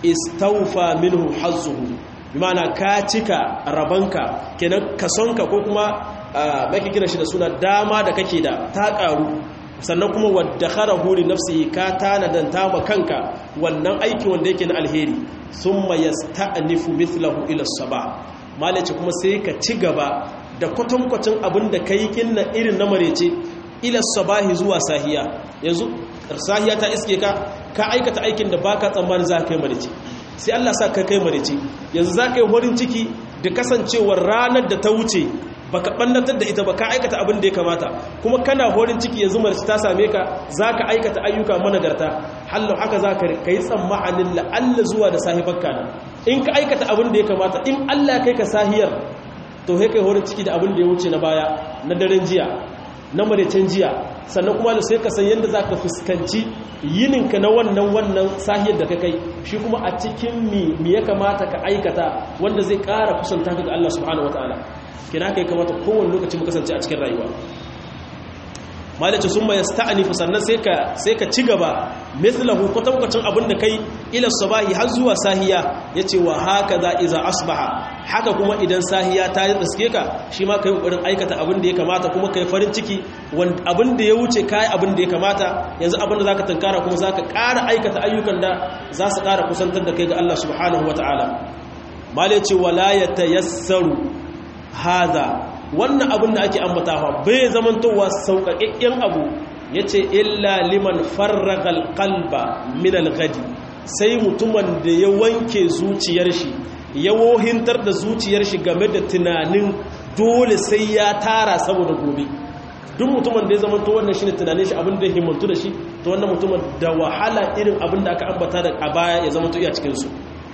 istaufa minhu hazzuhu bi ma'ana ka cika rabanka kenan kasonka ko kuma mai kira shi da suna dama da kake da ta karu sannan kuma wadda khara huri nafsi ka tanadan ta kanka wannan aiki wanda yake na alheri thumma yasta'nifu mithlahu ila saba malace kuma sai ka ci gaba da kwatankwacin abin da kai kinna irin na marece ila sabahi zuwa sahiya yanzu sahiya ta iske ka ka aikata aikin da baka tsammanin za ka yi marece sai Allah sa ka kai marece yanzu za ka yi horin ciki da kasancewar ranar da ta wuce baka bannatar da ita ba ka aikata abin da ya kamata kuma kana horin ciki yanzu marci ta same ka zaka aikata ayyuka managarta hallo haka zaka kai tsammanin la'alla zuwa da sahibanka nan in ka aikata abin da ya kamata in Allah kai ka sahiyar to sai kai horin ciki da abin da ya wuce na baya na daren jiya na maraicen jiya sannan kuma sai ka san yadda zaka fuskanci yininka na wannan wannan sahiyar da ka kai shi kuma a cikin mi ya kamata ka aikata wanda zai ƙara kusanta ka ga Allah subhanahu wataala kina kai kamata kowane lokaci mu kasance a cikin rayuwa malace sun mai sta'anifu sannan sai ka sai ka ci gaba mithlahu kwatankwacin abin da kai ila sabahi har zuwa sahiya yace wa haka za iza asbaha haka kuma idan sahiya ta yi tsaske ka shi ma kai kokarin aikata abin da ya kamata kuma kai farin ciki abin da ya wuce kai abin da ya kamata yanzu abin da zaka tunkara kuma zaka ƙara aikata ayyukan da za su ƙara kusantar da kai ga Allah subhanahu wataala malace wala yatayassaru hada wannan abin da ake ambatawa bai zamantowa sauƙaƙƙen abu ya ce illa liman farragal kalba minal gadi sai mutumin da ya wanke zuciyar shi ya wohintar da zuciyar shi game da tunanin dole sai ya tara saboda gobe duk mutumin da ya zamanto wannan shi ne tunanin shi abin da ya himmantu da shi ta wannan mutumin da wahala irin abin da aka ambata da a baya ya zamanto iya cikinsu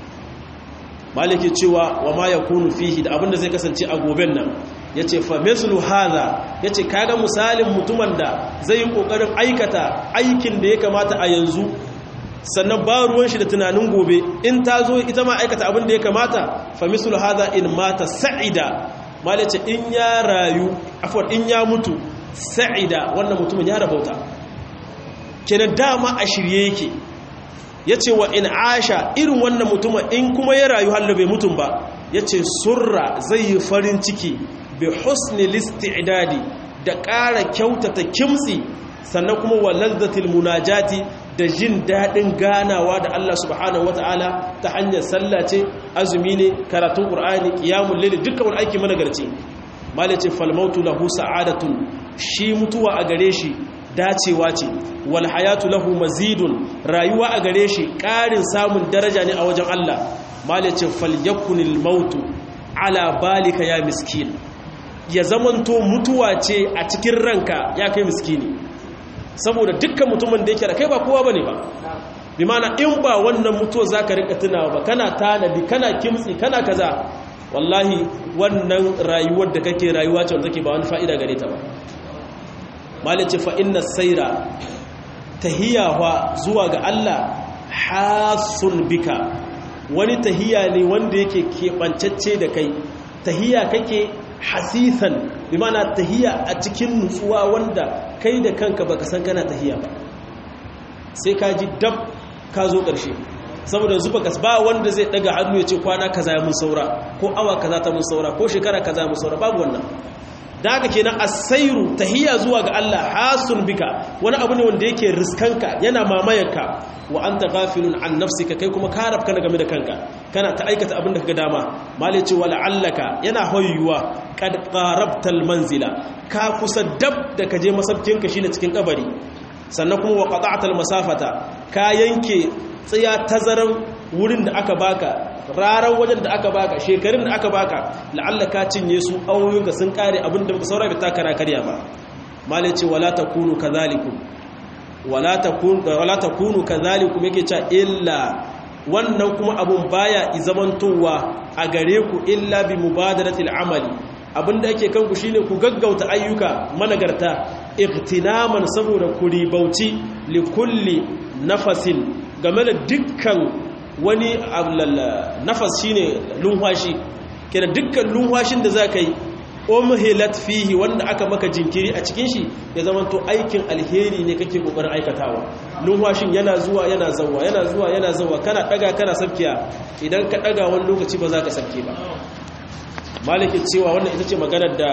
maliki cewa wa ma ya kunu fihi da abin da zai kasance a goben nan ya ce fameslu haza ya ce kaga misalin mutumin da zai yi ƙoƙarin aikata aikin da ya kamata a yanzu sannan ba ruwan shi da tunanin gobe in ta zo ita ma aikata abin da ya kamata fameslu haza in mata sa'ida mal ce in ya rayu afon in ya mutu sa'ida wannan mutumin ya rabauta kenan dama a shirye yake ya ce wa in asha irin wannan mutumin in kuma ya rayu hallo bai mutum ba ya ce surra zai yi farin ciki bi husni listi'dadi da ƙara kyautata kimtsi sannan kuma wa lazzatil munajati da jin daɗin ganawa da Allah subhanahu wata'ala ta hanyar sallah ce azumi ne karatun qur'ani qiyamul layl dukkan wani aiki managarci malace fal mautu lahu sa'adatun shi mutuwa a gare shi dacewa ce wal hayatu lahu mazidun rayuwa a gare shi ƙarin samun daraja ne a wajen Allah malace fal yakunil mautu ala balika ya miskin ya zamanto mutuwa ce a cikin ranka ya kai miskini saboda dukkan mutumin da yake da kai ba kowa bane ba bi mana in ba wannan mutuwa zaka rika tunawa ba kana tanadi kana kimtsi kana kaza wallahi wannan rayuwar da kake rayuwa ce wanda take ba wani fa'ida gare ta ba malice fa inna sayra tahiyawa zuwa ga Allah hasun bika wani tahiya ne wanda yake keɓancacce da kai tahiya kake hasisan bi mana tahiya a cikin nutsuwa wanda kai da kanka baka san kana tahiya ba sai ka ji dab ka zo ƙarshe saboda zuba kas ba wanda zai daga hannu ya ce kwana kaza ya mun saura ko awa kaza ta mun saura ko shekara kaza mun saura babu wannan da haka kenan asairu tahiyya zuwa ga Allah hasun bika wani abu ne wanda yake riskanka yana mamayanka wa anta ghafilun an nafsika kai kuma ka rabka game da kanka kana ta aikata abin da kaga dama malai ce wala allaka yana hoyuwa qad qarabta manzila ka kusa dab da ka je masabkinka shine cikin kabari sannan kuma wa qata'ta masafata ka yanke tsaya tazaran wurin da aka baka rarar wajen da aka baka shekarun da aka baka la'alla ka cinye su awoyinka sun kare abin da baka saura bai takara karya ba malai ce wala takunu kadhalikum wala takunu wala takunu kadhalikum yake cewa illa wannan kuma abun baya izamantowa a gare ku illa bi mubadaratil amali abinda yake kanku shine ku gaggauta ayyuka managarta iktinaman saboda ku ribauci li kulli nafasin game da dukkan wani nafas shine lunwashi kira dukkan lunwashin da zaka yi umhilat fihi wanda aka maka jinkiri a cikin shi ya zama to aikin alheri ne kake kokarin aikatawa lunwashin yana zuwa yana zawwa yana zuwa yana zawwa kana daga kana sabkiya idan ka daga wani lokaci ba za ka sabke ba malikin cewa wannan ita ce maganar da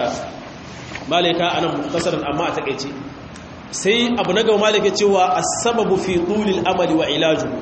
malika anan muktasaran amma a takeice sai abu na gaba malike cewa as-sababu fi tulil amali wa ilajuhu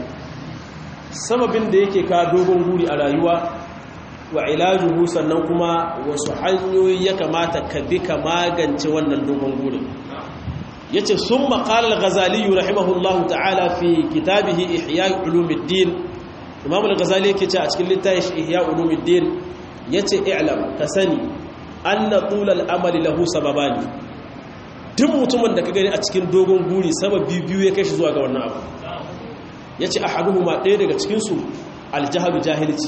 sababin da yake ka dogon guri a rayuwa wa ilajuhu sannan kuma wasu hanyoyi ya kamata ka bi ka magance wannan dogon gurin yace summa qala al-ghazali rahimahullahu ta'ala fi kitabihi ihya ulumuddin imam al-ghazali yake ce a cikin littafin ihya ulumuddin yace i'lam ka sani anna tulal amali lahu sababani duk mutumin da ka gani a cikin dogon guri sababi biyu ya kai shi zuwa ga wannan abu ya ce a haduhuma ɗaya daga cikinsu aljahalu jahilci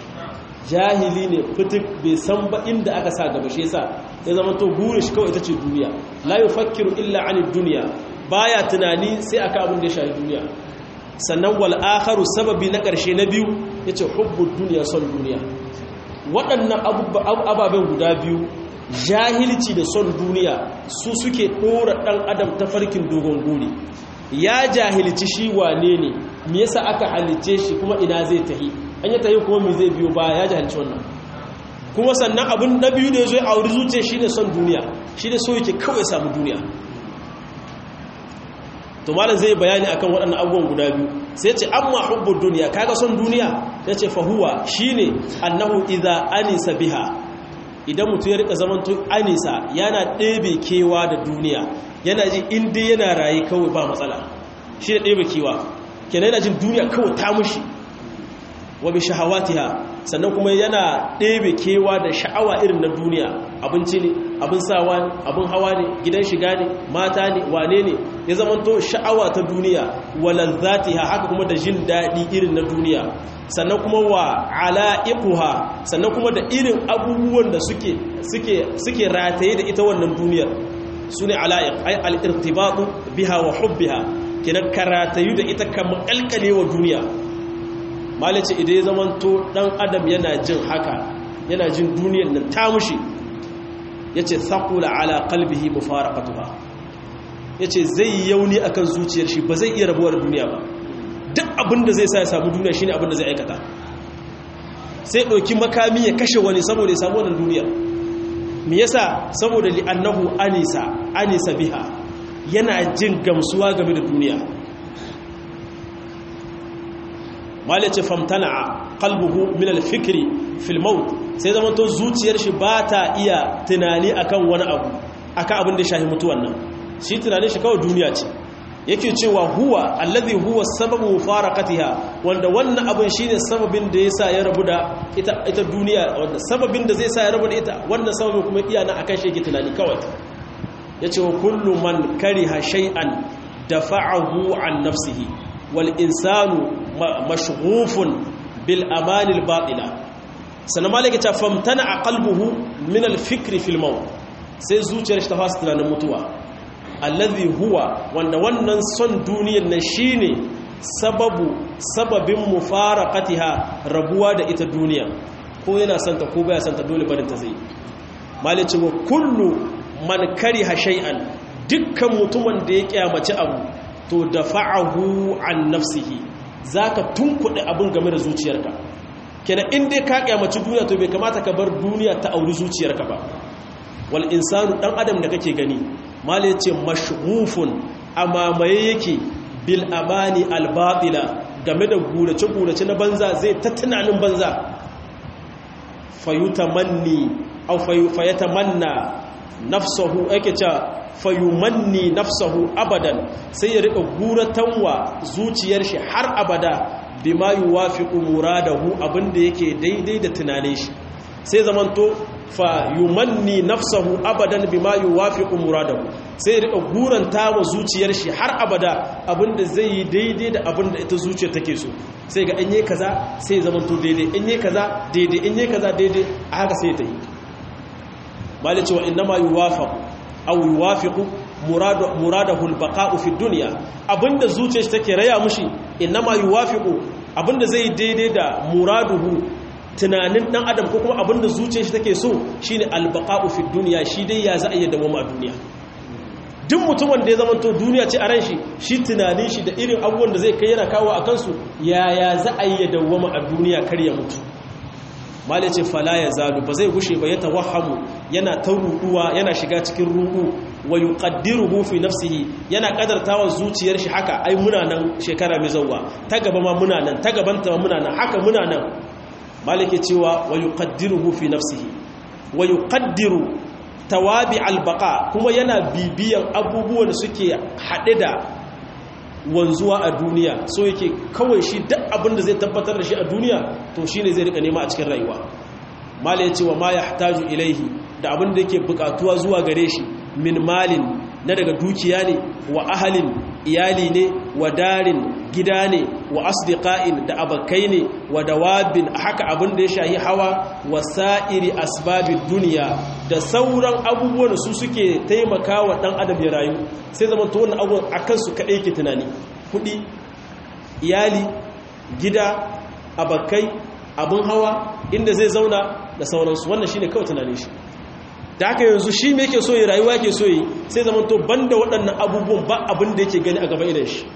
jahili ne fitik bai san ba inda aka sa gaba shi yasa ya zama to gure shi kawai ita ce duniya la yufakkiru illa ani duniya baya tunani sai aka abin da ya shafi duniya sannan wal akharu sababi na ƙarshe na biyu yace hubbu duniya son duniya waɗannan ababen guda biyu jahilci da son duniya su suke ɗora ɗan adam ta farkin dogon guri ya jahilci shi wane ne me yasa aka halice shi kuma ina zai tahi an yi tahi kuma me zai biyo ba ya jahilci wannan kuma sannan abin na biyu da ya zo ya auri zuciya shi ne son duniya shi ne so yake kawai samu duniya to malam zai bayani akan waɗannan abubuwan guda biyu sai ce amma hubbud duniya kaga son duniya ya ce fahuwa shine annahu idza anisa biha idan mutum ya rika zaman to anisa yana ɗebe kewa da duniya yana ji inda yana rayu kawai ba matsala shi da ɗebe kewa kenan yana jin duniya kawai ta mushi wa bi shahawatiha sannan kuma yana ɗebe kewa da sha'awa irin na duniya abinci ne abin sawa ne abin hawa ne gidan shiga ne mata ne wane ne ya zamanto sha'awa ta duniya walazzatiha haka kuma da jin daɗi irin na duniya sannan kuma wa ala'iquha sannan kuma da irin abubuwan da suke suke suke rataye da ita wannan duniyar sune ala'iq ay al-irtibatu biha wa hubbiha kidan karatayu da ita kamar kalkale wa duniya malice idan ya zamanto dan adam yana jin haka yana jin duniyar nan ta mushi yace thaqula ala qalbihi mufaraqatuha yace zai yauni akan zuciyar shi ba zai iya rabuwar duniya ba duk abinda zai sa ya samu duniya shine abinda zai aikata sai ɗauki makami ya kashe wani saboda ya samu wannan duniya me yasa saboda li annahu anisa anisa biha yana jin gamsuwa game da duniya malice famtana qalbuhu min al-fikri fil maut sai zaman to zuciyar shi ba ta iya tunani akan wani abu akan abin da shahi mutuwan nan shi tunanin shi kawai duniya ce yake cewa huwa alladhi huwa sababu mufaraqatiha wanda wannan abin shine sababin da yasa ya rabu da ita ita duniya wanda sababin da zai sa ya rabu da ita wannan sababin kuma iya na akan shi yake tunani kawai yace wa kullu man kariha shay'an dafa'ahu an nafsihi wal insanu mashghufun bil amani al batila sanan malaka ta famtana qalbuhu min al fikri fil maut sai zuciyar shi ta fasa tunanin mutuwa allazi huwa wanda wannan son duniyar nan shine sababu sababin mufaraqatiha rabuwa da ita duniya ko yana santa ko baya santa dole barin ta zai malice wa kullu man kariha shay'an dukkan mutumin da ya kyamaci abu to dafa'ahu an nafsihi zaka tunkuɗe abin game da zuciyarka kenan in dai ka kyamaci duniya to bai kamata ka bar duniya ta auri zuciyarka ba wal insanu dan adam da kake gani malai ce mashghufun amamaye yake bil amani al batila game da gurace gurace na banza zai ta tunanin banza fayutamanni aw fayatamanna nafsuhu yake cewa fayumanni nafsahu abadan sai ya rika guratanwa zuciyar shi har abada bima yuwafiqu muradahu abinda yake daidai da tunanin shi sai zamanto fa yumanni nafsahu abadan bima yuwafiqu muradahu sai ya rika guranta wa zuciyar shi har abada abinda zai yi daidai da abinda ita zuciyar take so sai ga in yi kaza sai zamanto daidai in yi kaza daidai in yi kaza daidai a haka sai ta yi malice wa innama yuwafaqu aw yuwafiqu muradu muradahu albaqa'u fi dunya abinda zuciyar shi take raya mushi innama yuwafiqu abinda zai daidai da muraduhu tunanin dan adam ko kuma abinda zuciyar shi take so shine albaqa'u fi dunya shi dai ya za a yi dawama a duniya duk mutumin da ya zama to duniya ce a ran shi shi tunanin shi da irin abubuwan da zai kai yana kawo a kansu yaya za a yi dawama a duniya kar ya mutu malai ce fala ya zalu ba zai gushe ba ya tawahamu yana ta ruduwa yana shiga cikin rudu wa yuqaddiruhu fi nafsihi yana kadartawa zuciyar shi haka ai muna nan shekara mai zawwa ta gaba ma muna nan ta gaban ta muna nan haka muna nan malike cewa wa yuqaddiruhu fi nafsihi wa yuqaddiru tawabi albaqa kuma yana bibiyan abubuwan suke hade da wanzuwa a duniya so yake kawai shi duk abin da zai tabbatar da shi a duniya to shine zai rika nema a cikin rayuwa mala ya ce wa ma yahtaju ilaihi da abin da yake bukatuwa zuwa gare shi min malin na daga dukiya ne wa ahalin iyali ne wa darin gida ne wa asdiqa'in da abakai ne wa dawabin haka abin da ya shahi hawa wa sa'iri asbabid duniya da sauran abubuwan su suke taimakawa dan adam ya rayu sai zaman to wannan abubuwan akan su kadai ke tunani kudi iyali gida abakai abin hawa inda zai zauna da sauransu wannan shine kawai tunanin shi da haka yanzu shi me yake so yi rayuwa yake so yi sai zaman to banda waɗannan abubuwan ba abin da yake gani a gaba idan shi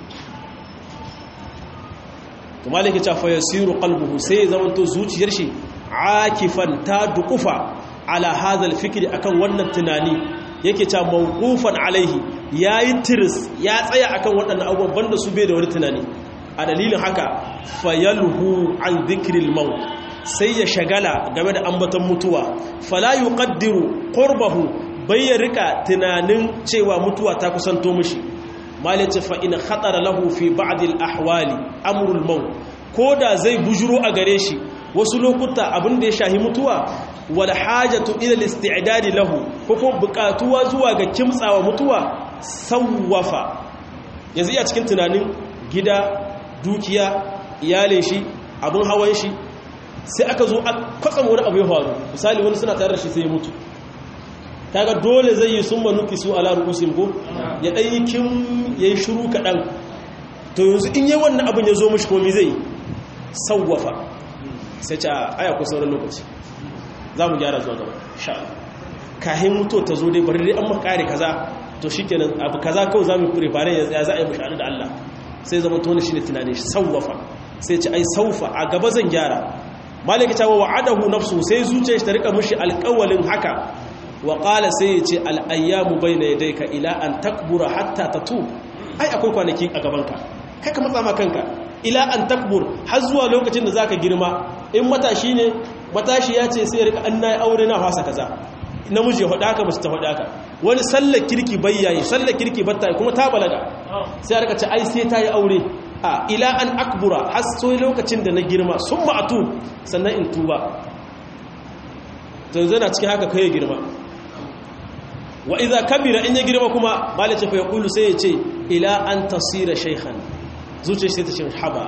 to malaka ta fa yasiru qalbuhu sai zaman to zuciyar shi akifan ta dukufa ala hadha alfikri akan wannan tunani yake ta mawqufan alaihi yayi tiris ya tsaya akan waɗannan abubuwan banda su bai da wani tunani a dalilin haka fayalhu an dhikril maut sai ya shagala game da ambaton mutuwa fala yuqaddiru qurbahu bai ya rika tunanin cewa mutuwa ta kusanto mishi malice fa in khatara lahu fi ba'd al ahwali amrul maut koda zai bujuro a gare shi wasu lokuta abin da ya shahi mutuwa wal hajatu ila al isti'dad lahu ko ko bukatuwa zuwa ga kimtsawa mutuwa sawwafa yanzu iya cikin tunanin gida dukiya iyalin shi abin hawan shi sai aka zo kwatsam wani abu ya faru misali wani suna tare da shi sai ya mutu kaga dole zai yi sun manuki su ala ru'usim ko ya dan yi kim yayi shiru kadan to yanzu in yayi wannan abin ya zo mishi komai zai sawwafa sai ce aya ku sauran lokaci za mu gyara zuwa gaba sha kahin mutu ta zo dai bari dai an makare kaza to shikenan abu kaza kawai za mu prepare ya za a yi mushahada da Allah sai zama to shi ne tunanin shi sawwafa sai ce ai saufa a gaba zan gyara maliki ta wa wa'adahu nafsu sai zuciyar shi ta rika mishi alƙawalin haka wa qala sai ya ce al ayyamu bayna yadayka ila an takbura hatta tatub ai akwai kwanaki a gaban ka kai ka matsa ma kanka ila an takbur har zuwa lokacin da zaka girma in matashi ne matashi ya ce sai ya rika an nayi aure na fasa kaza namiji ya faɗa haka mace ta faɗa haka wani sallar kirki bayyayi sallar kirki batta kuma ta balaga sai aka ce ai sai ta yi aure a ila an akbura har sai lokacin da na girma sun ma'atu sannan in tuba zanzu na cikin haka kai girma wa iza kabira in ya girma kuma malice fa yaqulu sai ya ce ila an tasira shaykhan zuciya sai ta ce haba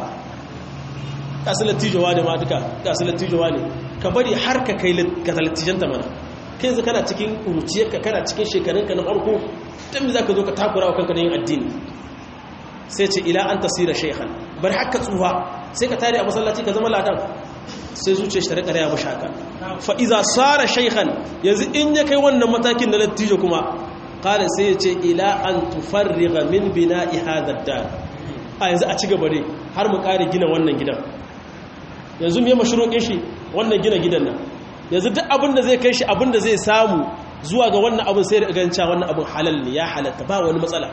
kasu lattijowa ne ma duka kasu lattijowa ne ka bari har ka kai ka lattijanta mana kai yanzu kana cikin uruciyarka kana cikin shekarunka na farko don za ka zo ka takura wa kanka na yin addini sai ce ila an tasira shaikhan bar haka tsuwa sai ka tare a masallaci ka zama ladan sai zuciya shi ta rika raya mashi haka fa iza sara shaikhan yanzu in ya kai wannan matakin na lattijo kuma kala sai ya ce ila an tufarriga min bina'i hadha dar a yanzu a ci gaba ne har mu kare gina wannan gidan yanzu me mashruqin shi wannan gina gidan nan yanzu duk abin da zai kai shi abin da zai samu zuwa ga wannan abin sai da ganca wannan abin halal ne ya halatta ba wani matsala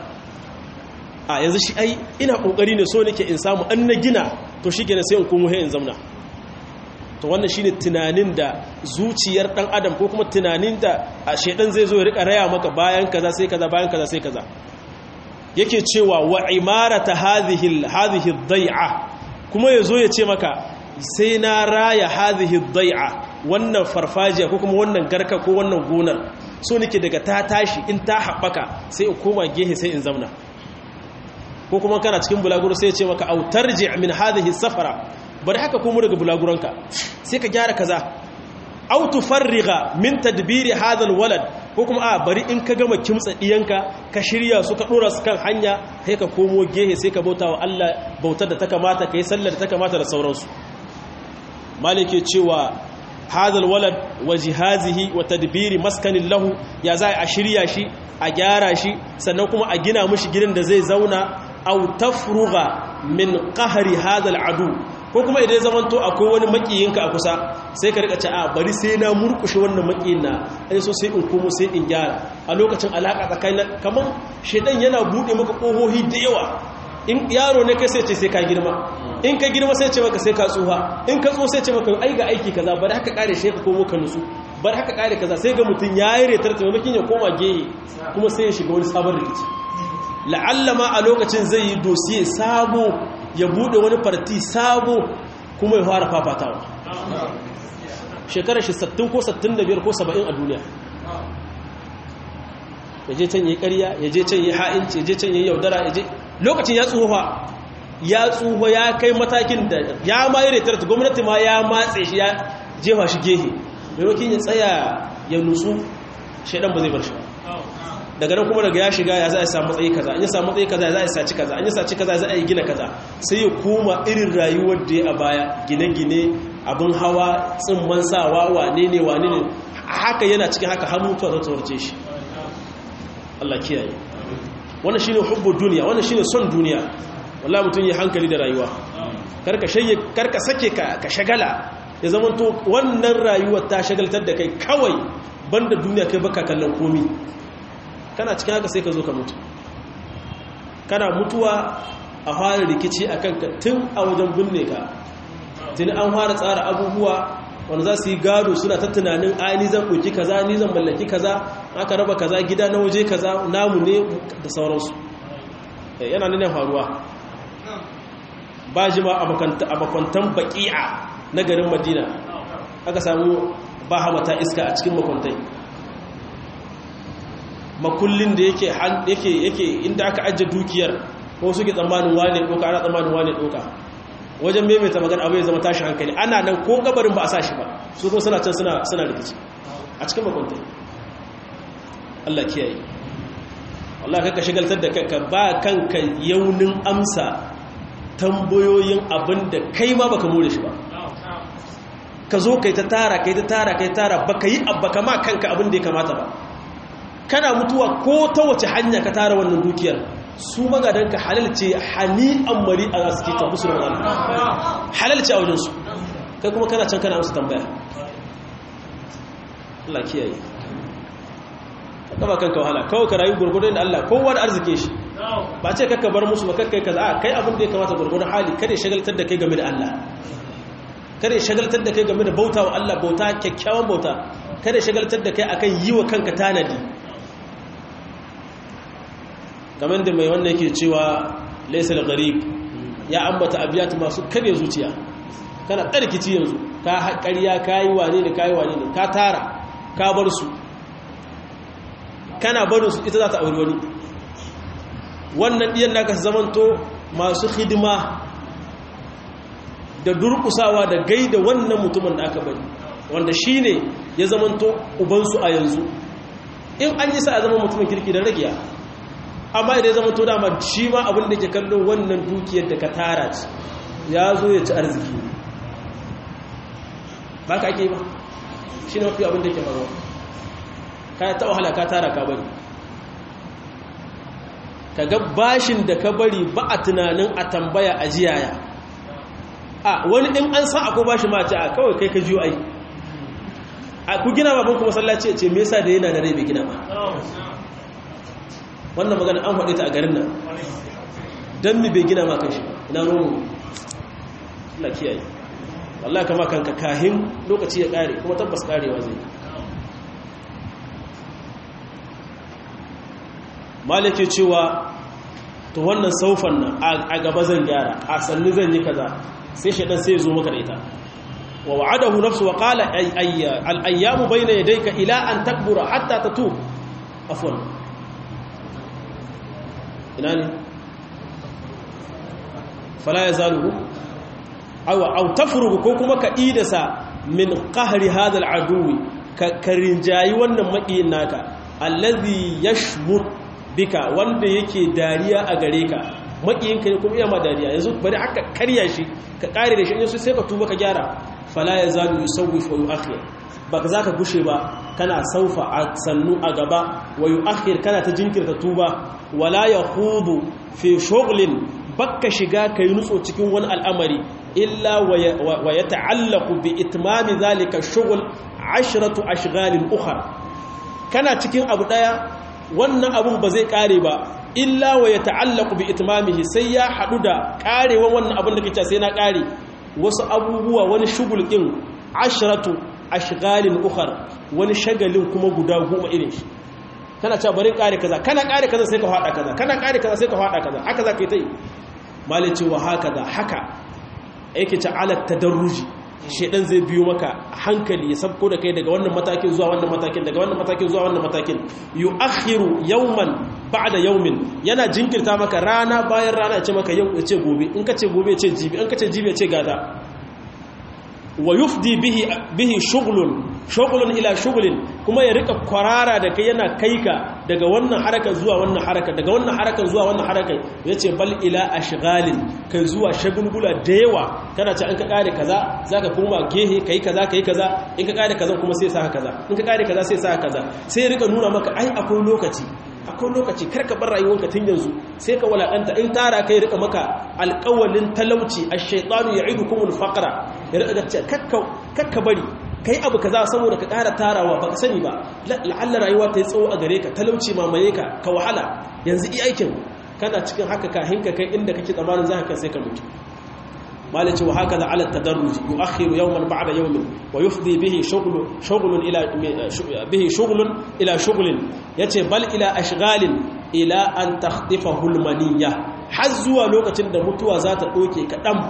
a yanzu shi ai ina kokari ne so nake in samu an na gina to shi kenan sai in komo in zamna to wannan shine tunanin da zuciyar dan adam ko kuma tunanin da a shedan zai zo ya rika raya maka bayan kaza sai kaza bayan kaza sai kaza yake cewa wa imarata hadhihi hadhihi dhai'a kuma yazo ya ce maka sai na raya hadhihi dhai'a wannan farfajiya ko kuma wannan garka ko wannan gonar so nake daga ta tashi in ta haɓaka sai in koma gehe sai in zauna ko kuma kana cikin bulaguro sai ya ce maka autarji min hadhihi safara bari haka komo daga bulaguranka sai ka gyara kaza au tufarriga min tadbiri hadha alwalad ko kuma a bari in ka gama kimtsa diyanka ka shirya su ka dora su kan hanya sai ka komo gehe sai ka bauta wa Allah bautar da ta kamata kai sallar da ta kamata da sauransu malike cewa هذا الولد وجهازه وتدبير مسكن له ya zai a shirya shi a gyara shi sannan kuma a gina mishi gidan da zai zauna aw tafruga min qahri hadha al'adu ko kuma idan zaman to akwai wani makiyinka a kusa sai ka rika ce a bari sai na murkushe wannan makiyin na ai so sai in komo sai in gyara a lokacin alaka tsakanin kaman shedan yana bude maka kohohi da yawa in yaro ne kai sai ce sai ka girma in ka girma sai ce maka sai ka tsuha in ka tso sai ce maka ai ga aiki kaza bari haka kare shi ka komo ka nusu bari haka kare kaza sai ga mutun yayi retar ta mamakin ya koma gehe kuma sai ya shiga wani sabon rikici la'alla ma a lokacin zai yi dosiye sabo ya bude wani farti sabo kuma ya fara fafatawa shekarar shi 60 ko 65 ko 70 a duniya ya je can yi ƙarya ya je can yi ha'inci ya je can yi yaudara ya je lokacin ya tsufa ya tsufa ya kai matakin da ya ma yi retar ta gwamnati ma ya matse shi ya jefa shi gehe maimakon ya tsaya ya nutsu shaidan ba zai bar shi daga nan kuma daga ya shiga ya za a samu matsayi kaza an yi samu matsayi kaza ya za a saci kaza an yi saci kaza za a yi gina kaza sai ya koma irin rayuwar da ya a baya gine-gine abin hawa tsimman sawa wane ne wane ne haka yana cikin haka har mutuwa ta tsawarce shi Allah kiyaye wannan shine hubbu duniya wannan shine son duniya wallahi mutum ya hankali da rayuwa karka shayye karka sake ka ka shagala ya zamanto wannan rayuwar ta shagaltar da kai kawai banda duniya kai baka kallon komi kana cikin haka sai ka zo ka mutu kana mutuwa a fara rikici akan ka tun a wajen binne ka tun an fara tsara abubuwa wanda za su yi gado suna ta tunanin ai ni zan ɗauki kaza ni zan mallaki kaza aka raba kaza gida na waje kaza namu ne da sauransu yana nuna faruwa ba ji ma a makwantan baki'a na garin madina aka samu ba hamata iska a cikin makwantai makullin da yake yake inda aka ajiye dukiyar ko suke tsammanin wane ɗoka ana tsammanin wane ɗoka wajen maimaita magana abu ya zama tashi hankali ana nan ko gabarin ba a sa shi ba su kuma suna can suna rikici a cikin makwantai Allah kiyaye Allah kaka shigaltar da kanka ba kanka yaunin amsa tambayoyin abin da kai ma baka more shi ba ka zo kai ta tara kai ta tara kai tara baka yi baka ma kanka abin da ya kamata ba kana mutuwa ko ta wace hanya ka tara wannan dukiyar su magadanka halal ce hani'an mari a suke ta musu da halal ce a wajensu kai kuma kana can kana amsa tambaya Allah kiyaye kama kanka wahala kawai ka rayu gurgurdun da Allah kowa da arzike shi ba ce kakka bar musu ba kakkai kaza a kai abin da ya kamata gurgurdun hali kada ya shagaltar da kai game da Allah kada ya shagaltar da kai game da bauta wa Allah bauta kyakkyawan bauta kada ya shagaltar da kai akan yi wa kanka tanadi kamar da mai wannan yake cewa laisal gharib ya ambata abiyat masu kare zuciya kana tsarkici yanzu ka haƙariya kayi wane ne kayi wane ne ka tara ka bar su kana barin su ita za ta auri wani wannan ɗiyan naka zamanto masu hidima da durkusawa da gaida wannan mutumin da aka bari wanda shi ne ya zamanto ubansu a yanzu in an yi sa a zama mutumin kirki da ragiya amma idan ya zamanto dama shi ma abin da ke kallo wannan dukiyar da ka tara ci ya zo ya ci arziki ba ka ake ba shi ne mafi abin da ke faruwa ka ta wahala ka tara ka bari ka ga bashin da ka bari ba a tunanin a tambaya a jiyaya a wani in an san akwai bashi ma ce a kawai kai ka jiyo ai a ku gina babban kuma sallaci ce me yasa da yana da rai bai gina ba wannan magana an faɗi ta a garin nan don mi bai gina ma kan shi ina romu na kiyaye wallahi kama kanka kahin lokaci ya ƙare kuma tabbas ƙarewa zai malike cewa to wannan saufan nan a gaba zan gyara a sannu zan yi kaza sai shaɗan sai zo maka da ita wa wa'adahu nafsu wa qala al ayyamu bayna yadayka ila an takbura hatta tatub afwan ina ne fala yazaluhu aw aw tafrugu ko kuma ka idasa min qahri hadha al aduwi ka karinjayi wannan makiyin naka allazi yashmut bika wanda yake dariya a gare ka makiyinka ne kuma iya ma dariya yanzu bari aka karya shi ka kare da shi yanzu sai ka tuba ka gyara fala ya zalu yusawwif wa yu'akhir baka zaka gushe ba kana saufa a sannu a gaba wa yu'akhir kana ta jinkirta tuba wala yahudu fi shughlin baka shiga kai nutso cikin wani al'amari illa wa yata'allaqu bi itmami zalika shughl ashratu ashghalin ukhra kana cikin abu daya wannan abun ba zai kare ba illa wa ya ta'allaku bi itmamihi sai ya hadu da karewan wannan abun da kace sai na kare wasu abubuwa wani shugul din ashratu ashghalin ukhar wani shagalin kuma guda goma irin shi kana cewa bari kare kaza kana kare kaza sai ka fada kaza kana kare kaza sai ka fada kaza haka zaka yi tai malice wa haka da haka yake ta ala tadarruji shedan zai biyo maka hankali ya sabko da kai daga wannan matakin zuwa wannan matakin daga wannan matakin zuwa wannan matakin yu'akhiru yawman ba'da yawmin yana jinkirta maka rana bayan rana ya ce maka yau ya ce gobe in ka ce gobe ya ce jibi in ka ce jibi ya ce gada wa yufdi bihi bihi shughlun shugulun ila shugulin kuma ya rika kwarara da kai yana kai ka daga wannan harakan zuwa wannan harakan daga wannan harakan zuwa wannan harakan yace bal ila ashghalin kai zuwa shagulgula da yawa kana ce an ka kare kaza zaka koma gehe kai kaza kai kaza in ka kare kaza kuma sai sa kaza in ka kare kaza sai sa kaza sai ya rika nuna maka ai akwai lokaci akwai lokaci karka bar rayuwarka tun yanzu sai ka walakanta in tara kai rika maka alƙawalin talauci ash-shaytanu ya'idukumul faqra ya rika ce kakka kakka bari kai abu kaza saboda ka ƙara tarawa baka sani ba la'alla rayuwa ta yi tsawo a gare ka talauci mamaye ka ka wahala yanzu i aikin kana cikin haka ka hinka kai inda kake tsammanin za ka sai ka mutu malice wa haka da ala tadarruj yu'akhiru yawman ba'da yawmin wa yufdi bihi shughlu shughlun ila bihi shughlun ila shughlin yace bal ila ashghalin ila an takhtifahu almaniyya har zuwa lokacin da mutuwa za ta doke ka dam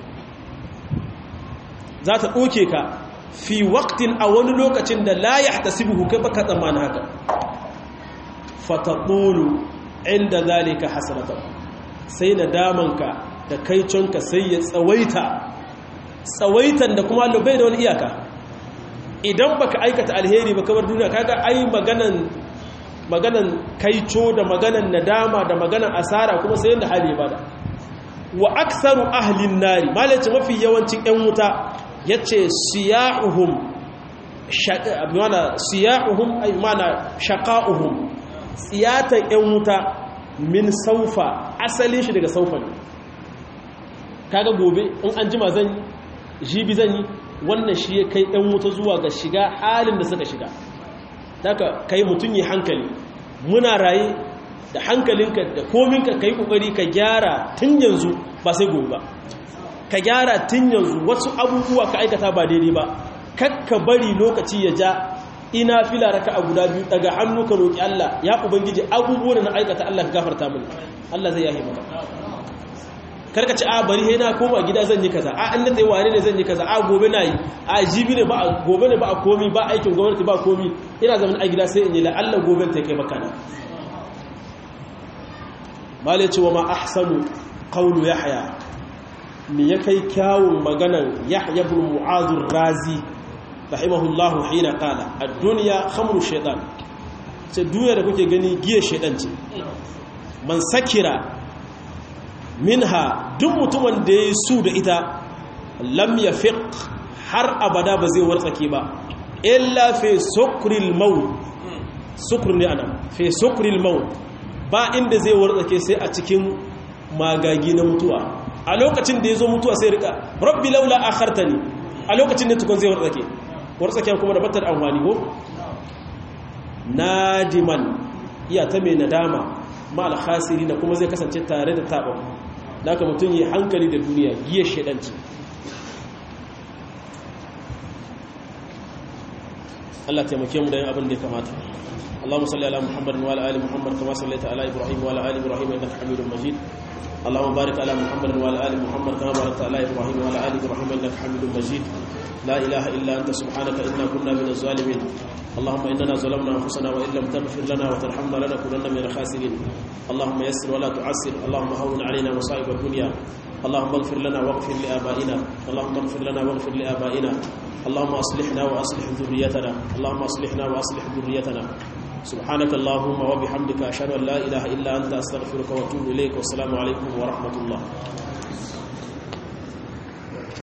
za ta doke ka fi waqtin a wani lokacin da la yahtasibuhu kai baka tsammana haka fataqulu inda zalika hasratan sai nadamanka da kaiconka sai ya tsawaita tsawaitan da kuma Allah bai da wani iyaka idan baka aikata alheri ba kamar duniya kaga ai maganan maganan kaico da maganan nadama da maganan asara kuma sai yanda hali bada wa aktharu ahlin nari malaci mafi yawancin yan wuta yace siyahuhum mana siyahuhum ay mana shaqauhum siyatan yan wuta min saufa asalin shi daga saufa ne kaga gobe in an jima zan jibi zan yi wannan shi ya kai ɗan wuta zuwa ga shiga halin da suka shiga daga kai mutum yi hankali muna raye da hankalinka da kominka ka yi ƙoƙari ka gyara tun yanzu ba sai gobe ba ka gyara tun yanzu wasu abubuwa ka aikata ba daidai ba kakka bari lokaci ya ja ina fila raka a guda biyu daga hannu ka roƙi Allah ya ubangiji abubuwan na aikata Allah ka gafarta mini Allah zai yahi maka karka ci a bari he na koma gida zan yi kaza a an da tsaye wane ne zan yi kaza a gobe na yi a jibi ne ba gobe ne ba a komi ba aikin gwamnati ba komi ina zaman a gida sai in yi la'allah gobe ta kai makana malai ce wa ma ahsanu qawlu yahya me ya kai kyawun maganan yahya ibn mu'adh razi rahimahullahu hina qala ad-dunya khamru shaytan sai duniya da kuke gani giya shaytan ce man sakira minha duk mutumin da ya su da ita lam ya fiq har abada ba zai wartsake ba illa fi sukril maut sukr ne ana fi sukril maut ba inda zai wartsake sai a cikin magagi na mutuwa a lokacin da ya zo mutuwa sai rika rabbi laula akhartani a lokacin da tukun zai wartsake wartsake kuma da batar amfani ko nadiman iya ta mai nadama ma alkhasiri na kuma zai kasance tare da taɓa da aka mutum yi hankali da duniya giya shaidanci Allah taimake mu da yin abin da ya kamata اللهم صل على محمد وعلى ال محمد كما صليت على ابراهيم وعلى ال ابراهيم انك حميد مجيد اللهم بارك على محمد وعلى ال محمد كما باركت على ابراهيم وعلى ال ابراهيم انك حميد مجيد لا اله الا انت سبحانك انا كنا من الظالمين اللهم اننا ظلمنا انفسنا وان لم تغفر لنا وترحمنا لنكونن من الخاسرين اللهم يسر ولا تعسر اللهم هون علينا مصائب الدنيا اللهم اغفر لنا واغفر لآبائنا اللهم اغفر لنا واغفر لآبائنا اللهم اصلحنا واصلح ذريتنا اللهم اصلحنا واصلح ذريتنا سبحانك اللهم وبحمدك أشهد أن لا إله إلا أنت أستغفرك وأتوب إليك والسلام عليكم ورحمة الله